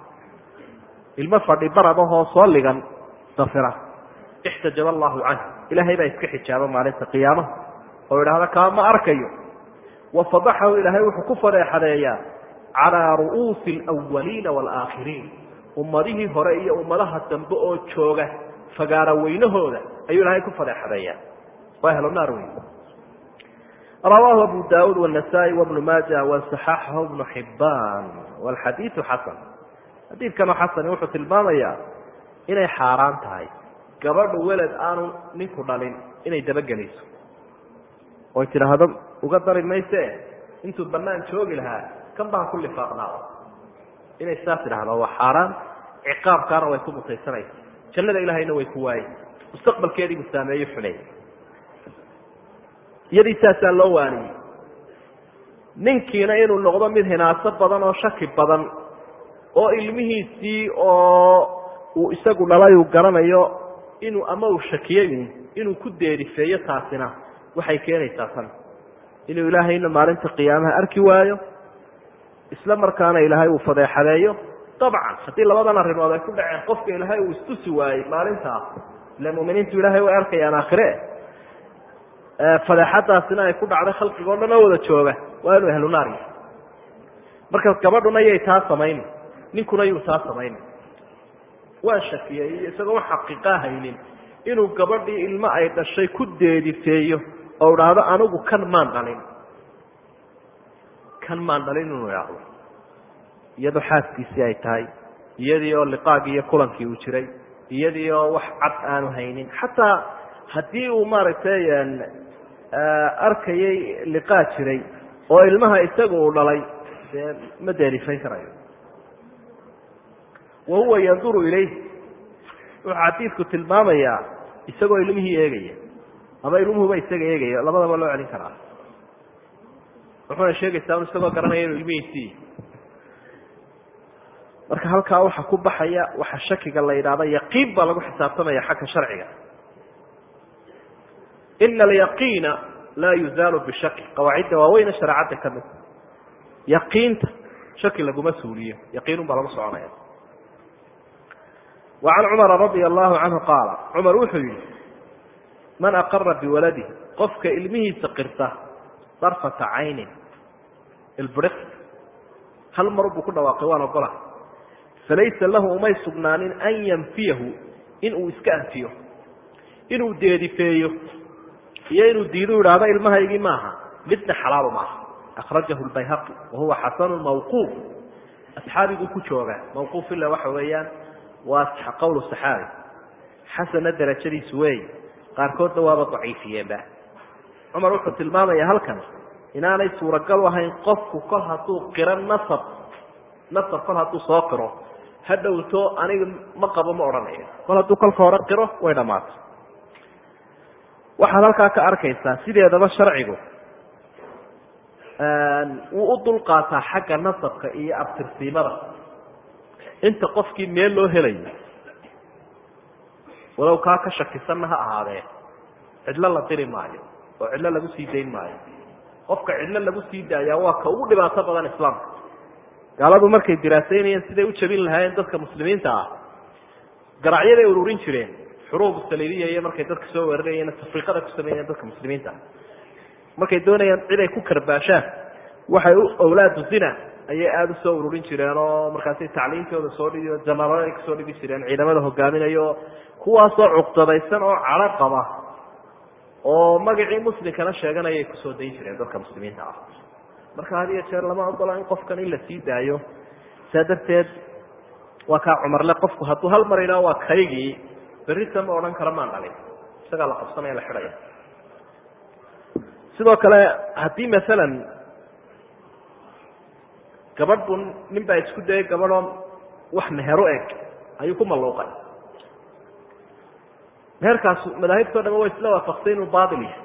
ilmo fadhi baradahoo soo ligan dafira ixtajaba allahu canh ilaahay baa iska xijaaba maalinta qiyaamaha oo idhaahda kaa ma arkayo wa fadaxahu ilaahay wuxuu ku fadeexadeeyaa calaa ru'uusi alawaliina waalaakhiriin ummadihii hore iyo ummadaha dambe oo jooga fagaara weynahooda ayuu ilaahay ku fadeexadeeyaa waa helo naar wey rawaahu abu daud wالنasaaئي وبnu maaja وصaxaxahu بnu xibaan wاlxadiiثu xasan xadiidkanoo xasani wuxuu tilmaamayaa inay xaaraan tahay gabadhu weled aanu ninku dhalin inay dabagelayso oy tidhaahdo uga dari mayse intuu banaan joogi lahaa kan baa ku lifaaqnaada inay saas tidhahdo waa xaaraan ciqaabkaana way ku mutaysanaysa jannada ilaahayna way ku waayey mustaqbalkeediibu saameeyo xuneey iyadii saasaa loo waaniyey ninkiina inuu noqdo mid hinaaso badan oo shaki badan oo ilmihiisii oo uu isagu dhalay uu garanayo inuu ama uu shakiyey inuu ku deerifeeyo taasina waxay keenaysaa tan inuu ilaahayna maalinta qiyaamaha arki waayo isla markaana ilaahay uu fadeexadeeyo dabcan haddii labadan arrimood ay ku dhaceen qofka ilaahay uu istusi waayey maalintaa ile muminiintu ilaahay way arkayaan aakhire fadeexadaasina ay ku dhacday khalqiga o dhan oo wada jooga waa inuu ehlu naar yahay marka gabadhuna yay taa samayni ninkuna yuu taa samayni waa shakiyey iyo isagoo xaqiiqaa haynin inuu gabadhii ilmo ay dhashay ku deedifeeyo oo idhaahdo anigu kan maan dhalin kan maan dhalin inuu idhaahdo iyadoo xaaskiisii ay tahay iyadii oo liqaagii iyo kulankii uu jiray iyadii oo wax cad aanu haynin xataa haddii uu maaragtay arkayay liqaa jiray oo ilmaha isaga uu dhalay dee ma deerifayn karayo wa huwa yanduru ilayh wuxuu xadiidku tilmaamayaa isagoo ilmihii eegaya ama ilmuhuba isaga eegaya labadaba loo celin karaa wuxuuna sheegaysaa un isagoo garanaya inuu ilmihiisii marka halkaa waxa ku baxaya waxa shakiga la yidhahda yaqiin baa lagu xisaabtamaya xagga sharciga ina alyaqiina laa yuzaalu bishaki qawaacidda waaweyne shareecadda ka mid yaqiinta shaki laguma suuliyo yaqiinun baa lagu soconaya wa can cumara radia allahu canhu qaala cumar wuxuu yihi man aqara biwaladihi qofka ilmihiisa qirta darfata caynin ilbriq hal mar buu ku dhawaaqay waan ogola falaysa lahu umay sugnaanin an yanfiyahu inuu iska anfiyo inuu deedifeeyo iyo inuu diidu idhaahdo ilmahaygii maaha midna xalaalo maaha akhrajahu lbayhaqi wahuwa xasanu mawquuf asxaabiguu ku jooga mawquuf ila waxa weeyaan waa qowl saxaabi xasana darajadiisu wey qaarkoodna waaba daciifiyeenba cumar wuxuu tilmaamaya halkan inaanay suuragal u ahayn qofku kol hadduu qiro nasab nasab kol hadduu soo qiro ha dhowto aniga ma qabo ma odhanayo kol hadduu kolka hore qiro way dhammaatay waxaad halkaa ka arkaysaa sideedaba sharcigu wuu u dulqaataa xagga nasabka iyo abtirsiimada inta qofkii meel loo helayo walow kaa ka shakisanna ha ahaadee cidlo la diri maayo oo cidlo lagu sii dayn maayo qofka cidlo lagu sii daayaa waa ka ugu dhibaato badan islaamka gaaladu markay diraasaynayeen siday u jabin lahaayeen dadka muslimiinta ah garacyaday ururin jireen xuruub saliidiya iyo markay dadka soo weerarayeen tafriiqada ku sameeyeen dadka muslimiinta ah markay doonayaan cid ay ku karbaashaan waxay u awlaadu zina ayay aada usoo ururin jireen oo markaasi tacliimtooda soo dhigi janaralo ay kasoo dhigi jireen ciidamada hogaaminayo kuwaasoo cuqdadaysan oo cadho qaba oo magacii muslimkana sheeganayay kusoo dayn jireen dadka muslimiinta ah marka had iyo jeer lama ogola in qofkan in la sii daayo saa darteed waa kaa cumarle qofku hadduu hal mar idhaho waa kaygii berrita ma odhan kara maan dhalin isagaa la qabsanaya la xidhaya sidoo kale haddii masalan gabadh buu nin baa isku dayay gabadhoo wax mehero eg ayuu ku malluuqay meherkaas madaahibtao dham way isla waafaqsay inuu baail yahay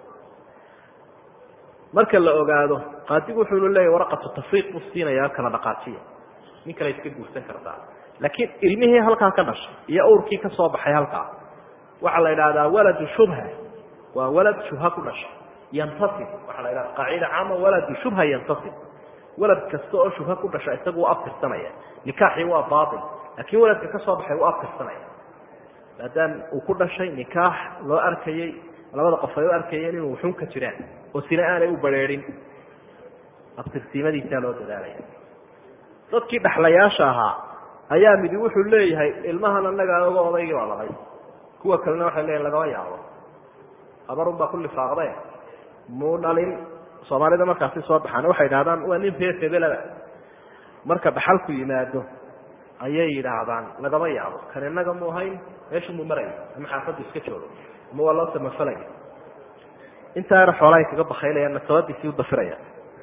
marka la ogaado qaadigu wuxuunu leeyahy waraqatu tafriiq buu siinaya kala dhaqaajiya nin kale iska guursan kartaa laakiin ilmihii halkaa ka dhashay iyo awrkii ka soo baxay halkaa waxaa la idhahdaa waladu shubha waa walad shubha ku dhashay yantasib waxaa la idhahda qaacida caama waladu shubha yantasib walad kasta oo shubha ku dhasha isagu u aftirsanaya nikaaxii waa baail laakiin waladka ka soo baxay u aftirsanaya maadaam uu ku dhashay nikaax loo arkayey labada qof ay u arkayeen inuu xun ka jiraan oo sina aanay u bareerin abtirsiimadiisaa loo dadaalaya dadkii dhaxlayaasha ahaa ayaa midi wuxuu leeyahay ilmahan anaga oga odaygii baa dhalay kuwa kalena waxay leeyihin lagama yaabo abarun baa ku lifaaqde muu dhalin soomaalida markaasi soo baxaan waxay yidhahdaan waa nin reer hebelaba marka dhaxalku yimaado ayay yidhaahdaan lagama yaabo kan inaga mu ahayn meeshu mu maraya ama xaafaddu iska joogo ama waa loo samafalaya intaa yar xoolahay kaga bakaylayaan nasabadiisii u dafiraya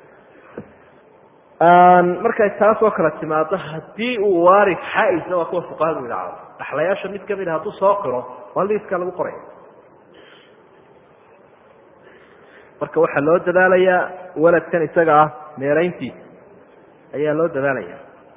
markay taas oo kale timaado haddii uu waari xaa-isa waa kuwa fuqahadu idhaacdo dhaxlayaasha mid kamid a hadduu soo qiro waa liiskaa lagu qoraya marka waxaa loo dadaalayaa waladkan isaga ah meerayntiisa ayaa loo dadaalaya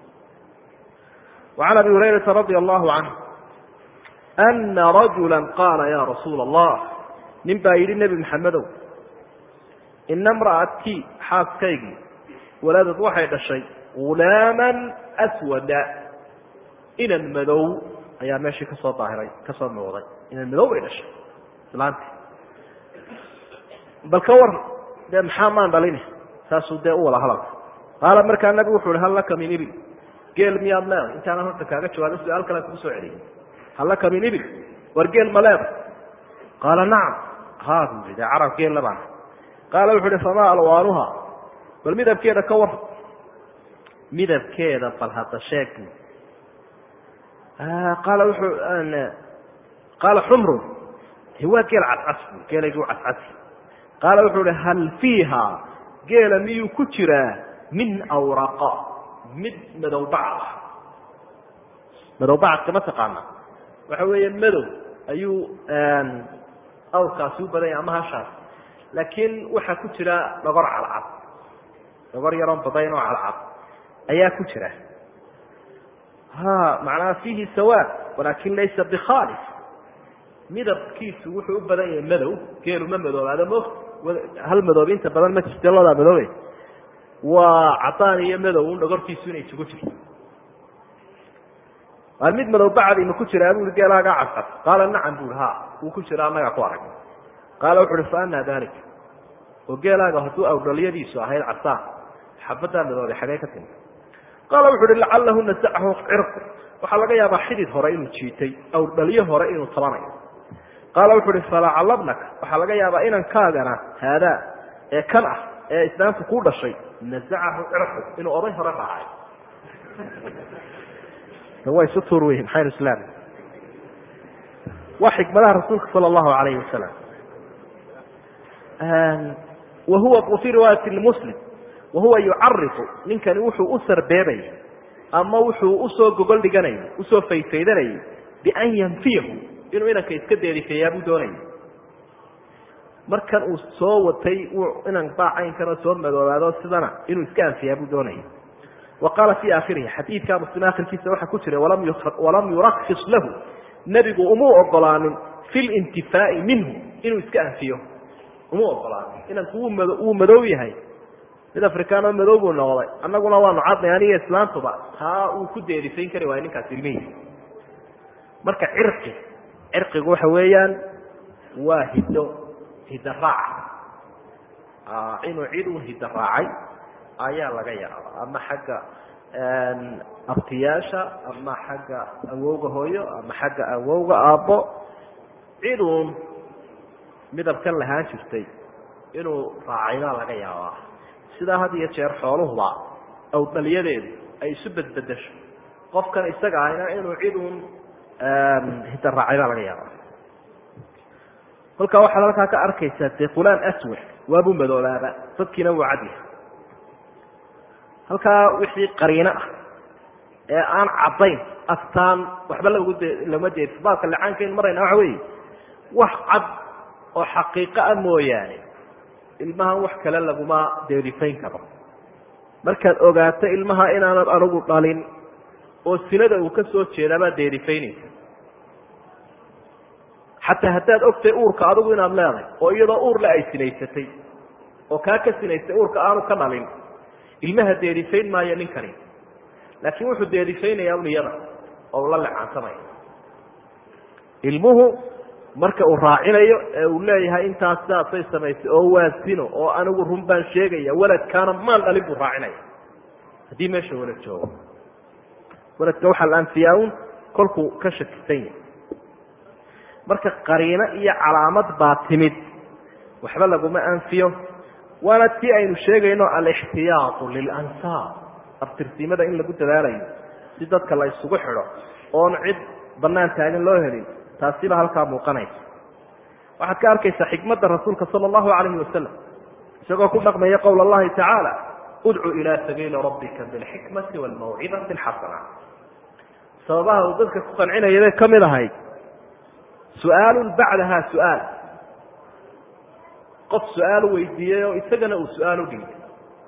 وعn abi هurayرaةa radي الlahu عanه أna rajula qaala ya rasuula الlah nin baa yidhi nebi maxamedow ina mra'atii xaaskaygii waladad waxay dhashay gulaama aswada inan madow ayaa meeshii kasoo daahiray kasoo muuqday inan madow bay dhashay islaanti bal ka war dee maxaa maan dhalin saasuu dee u wada hadalka qaala markaa nabigu wuxu uhi hal laka min ibil geel miyaad leeday intaanan horta kaaga jawaabin su-aal kale kugu soo celiyay hal laka min ibil war geel ma leeday qaala nacam ha buu yihi dee carab geel labaan qaala wuxu uhi famaa alwaanuha bal midabkeeda ka war midabkeeda bal hadda sheeg qaala wuxuu qaala xumrun waa geel cascas bu geelaygu cascasi qaala wuxuu uhi hal fiiha geela miyuu ku jiraa min awraqa mid madow bacd ah madow bacadka ma taqaana waxa weeye madow ayuu awrkaasi u badanya ama hashaas laakiin waxaa ku jira dhogor cadcad dhogor yaroon badayn oo cadcad ayaa ku jira ha macnaha fiihi sawaad walaakin laysa bikhalis midabkiisu wuxuu u badan yahay madow geelu ma madoobaado mo hal madoob inta badan ma jirte ladaa madoobe waa cadaan iyo madow un dhogortiisu inay isugu jirto waa mid madow bacdi ma ku jiraa bui geelaagaa cascad qaala nacam bui ha wuu ku jira annagaa ku arag qaala wuxu uhi fa ana dalik oo geelaaga hadduu awdhalyadiisu ahayd casaan xabadaa madoobay xagee ka timi qaala wuxu uhi lacalahu nasacahu cirqu waxaa laga yaabaa xidid hore inuu jiitay awdhalyo hore inuu tabanayo qaala wuxu uhi falacalabnaka waxaa laga yaabaa inankaagana haadaa ee kan ah ee islaamku ku dhashay nasacahu cirqu inuu oday hore raacay way isu tuur weyihin xayr islaam waa xikmadaha rasuulka sala allahu alayhi wasalam wa huwa fii riwaayati muslim wahuwa yucarifu ninkani wuxuu u sarbeebayay ama wuxuu usoo gogol dhiganayay usoo faydfaydanayay bian yanfiyahu inuu inanka iska deerifeeyaa buu doonayay markan uu soo watay inan baacaynkanoo soo madoobaado sidana inuu iska anfiyaa buu doonayay wa qaala fii aakhirihi xadiidka muslim akhirkiisa waxaa ku jira walam yurakis lahu nebigu umuu ogolaanin fi lintifaa'i minhu inuu iska anfiyo umuu ogolaanin inanku wuu madow yahay mid afrikaanoo madow buu noqday annaguna waanu cadnay aniga islaantuba taa uu ku deerifayn kari waayo ninkaas ilmihiisa marka cirqi cirqigu waxa weeyaan waa hiddo hiddo raaca inuu cid un hiddo raacay ayaa laga yaaba ama xagga abtiyaasha ama xagga awowga hooyo ama xagga awowga aabbo cid uun midabkan lahaan jirtay inuu raacay baa laga yaabaa sidaa had iyo jeer xooluhuba awdhalyadeedu ay isu bedbedesho qofkan isaga ahna inuu cid uun hidda raacay baa laga yaabaa kolkaa waxaad halkaa ka arkaysaa dee fulaan aswad waabuu madoobaaba dadkiina wuu cadyahay halkaa wixii qariino ah ee aan caddayn astaan waxba lagu lama deerso baabka licaankayn marayna waxa weeye wax cad oo xaqiiqo ah mooyaane ilmahan wax kale laguma deerifayn karo markaad ogaato ilmaha inaanad anigu dhalin oo sinada uu ka soo jeedaabaad deerifaynaysa xataa haddaad ogtahay uurka adigu inaad leedahay oo iyadoo uurle ay sinaysatay oo kaa ka sinaystay uurka aanu ka dhalin ilmaha deerifayn maayo ninkani laakiin wuxuu deerifaynayaa un iyada oo ula lecaansamaya ilmuhu marka uu raacinayo ee uu leeyahay intaas saasay samaysay oo waa sino oo anigu run baan sheegaya waladkaana maan dhalin buu raacinaya haddii meesha walad joogo waladka waxaa la anfiyaa un kolkuu ka shakisan yahay marka qariino iyo calaamad baa timid waxba laguma anfiyo waana tii aynu sheegayno alixtiyaatu lilansaab abtirsimada in lagu dadaalayo si dadka la isugu xidho oon cid banaan taagan loo helin taasiba halkaa muuqanaysa waxaad ka arkaysaa xikmadda rasuulka sala allahu calayhi wasalam isagoo ku dhaqmaya qowl allahi tacaala udcu ilaa sabiili rabbika bilxikmati waalmawcidati alxasana sababaha uu dadka ku qancinaya bay ka mid ahayd su-aalun bacdaha su-aal qof su-aal weydiiyey oo isagana uu su-aal u dhiibay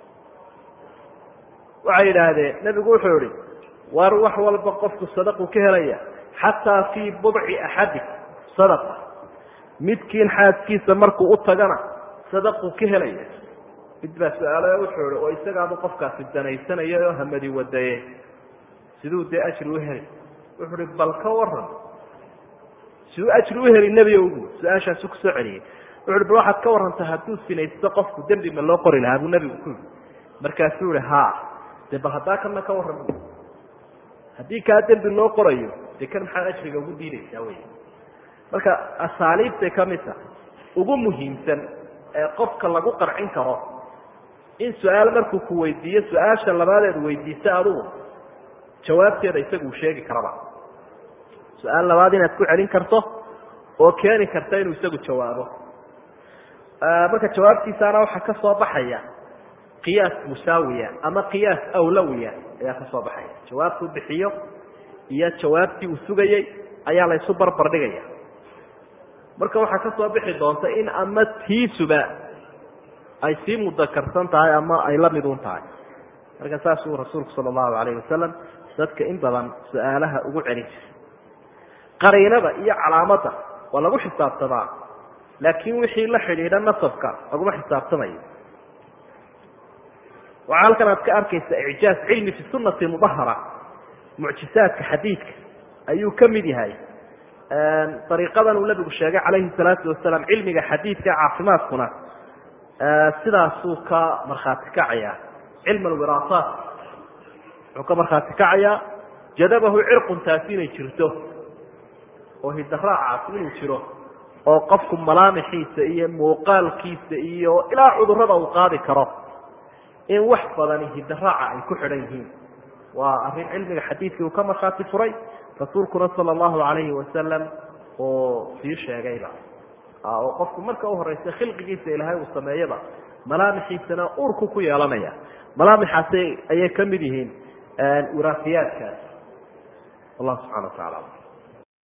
waxay yidhaahdeen nebigu wuxuu yihi war wax walba qofku sadaqu ka helaya xataa fii budci axadikum sadaqa midkiin xaaskiisa markuu u tagana sadaqu ka helaya mid baa su-aalo wuxuu ihi oo isagaaba qofkaasi danaysanaya oo hamadi wadaye siduu dee ajri u heli wuxuu ihi bal ka waran siduu ajri u heli nebi ogu su-aashaasu kusoo celiyey wuxu uhi bal waxaad ka warranta hadduu sinaysto qofku dembi ma loo qori lahaa buu nebigu ku yihi markaasuu ihi ha dee bal haddaa kana ka warran haddii kaa dembi loo qorayo dee kan maxaad ajriga ugu diidaysaa wey marka asaaliibtay ka mid tahay ugu muhiimsan ee qofka lagu qarcin karo in su-aal markuu ku weydiiyo su-aasha labaadeed weydiisa adugu jawaabteeda isagu uu sheegi karaba su-aal labaad inaad ku celin karto oo keeni karta inuu isagu jawaabo marka jawaabtiisaana waxaa ka soo baxaya qiyaas musaawiya ama qiyaas awlawiya ayaa ka soo baxaya jawaabtuu bixiyo iyo jawaabtii uu sugayey ayaa laysu barbar dhigaya marka waxaa ka soo bixi doonta in ama tiisuba ay sii mudakarsan tahay ama ay la midun tahay marka saasuu rasuulku sala allahu alayhi wasalam dadka in badan su-aalaha ugu celin jiray qariinada iyo calaamadda waa lagu xisaabtamaa laakiin wixii la xidhiidha nasabka laguma xisaabtamayo waxaa halkan aad ka arkaysa icjaaz cilmi fi sunati mudahara mucjisaadka xadiidka ayuu ka mid yahay ariiqadan uu nabigu sheegay calayhi salaatu wasalaam cilmiga xadiidka caafimaadkuna sidaasuu ka markhaati kacayaa cilm alwiraasaat wuxuu ka markhaati kacayaa jadabahu cirqun taasi inay jirto oo hidaraacaasi inuu jiro oo qofku malaamixiisa iyo muuqaalkiisa iyo ilaa cudurada uu qaadi karo in wax badani hidaraaca ay ku xidhan yihiin waa arrin cilmiga xadiidkii uu ka markhaati furay rasuulkuna sala allahu calayhi wasalam oo sii sheegayba oo qofku marka u horeysa khilqigiisa ilaahay uu sameeyaba malaamixiisana uurku ku yeelanaya malaamixaasi ayay ka mid yihiin wiraafiyaadkaas wallahu subxana wa tacala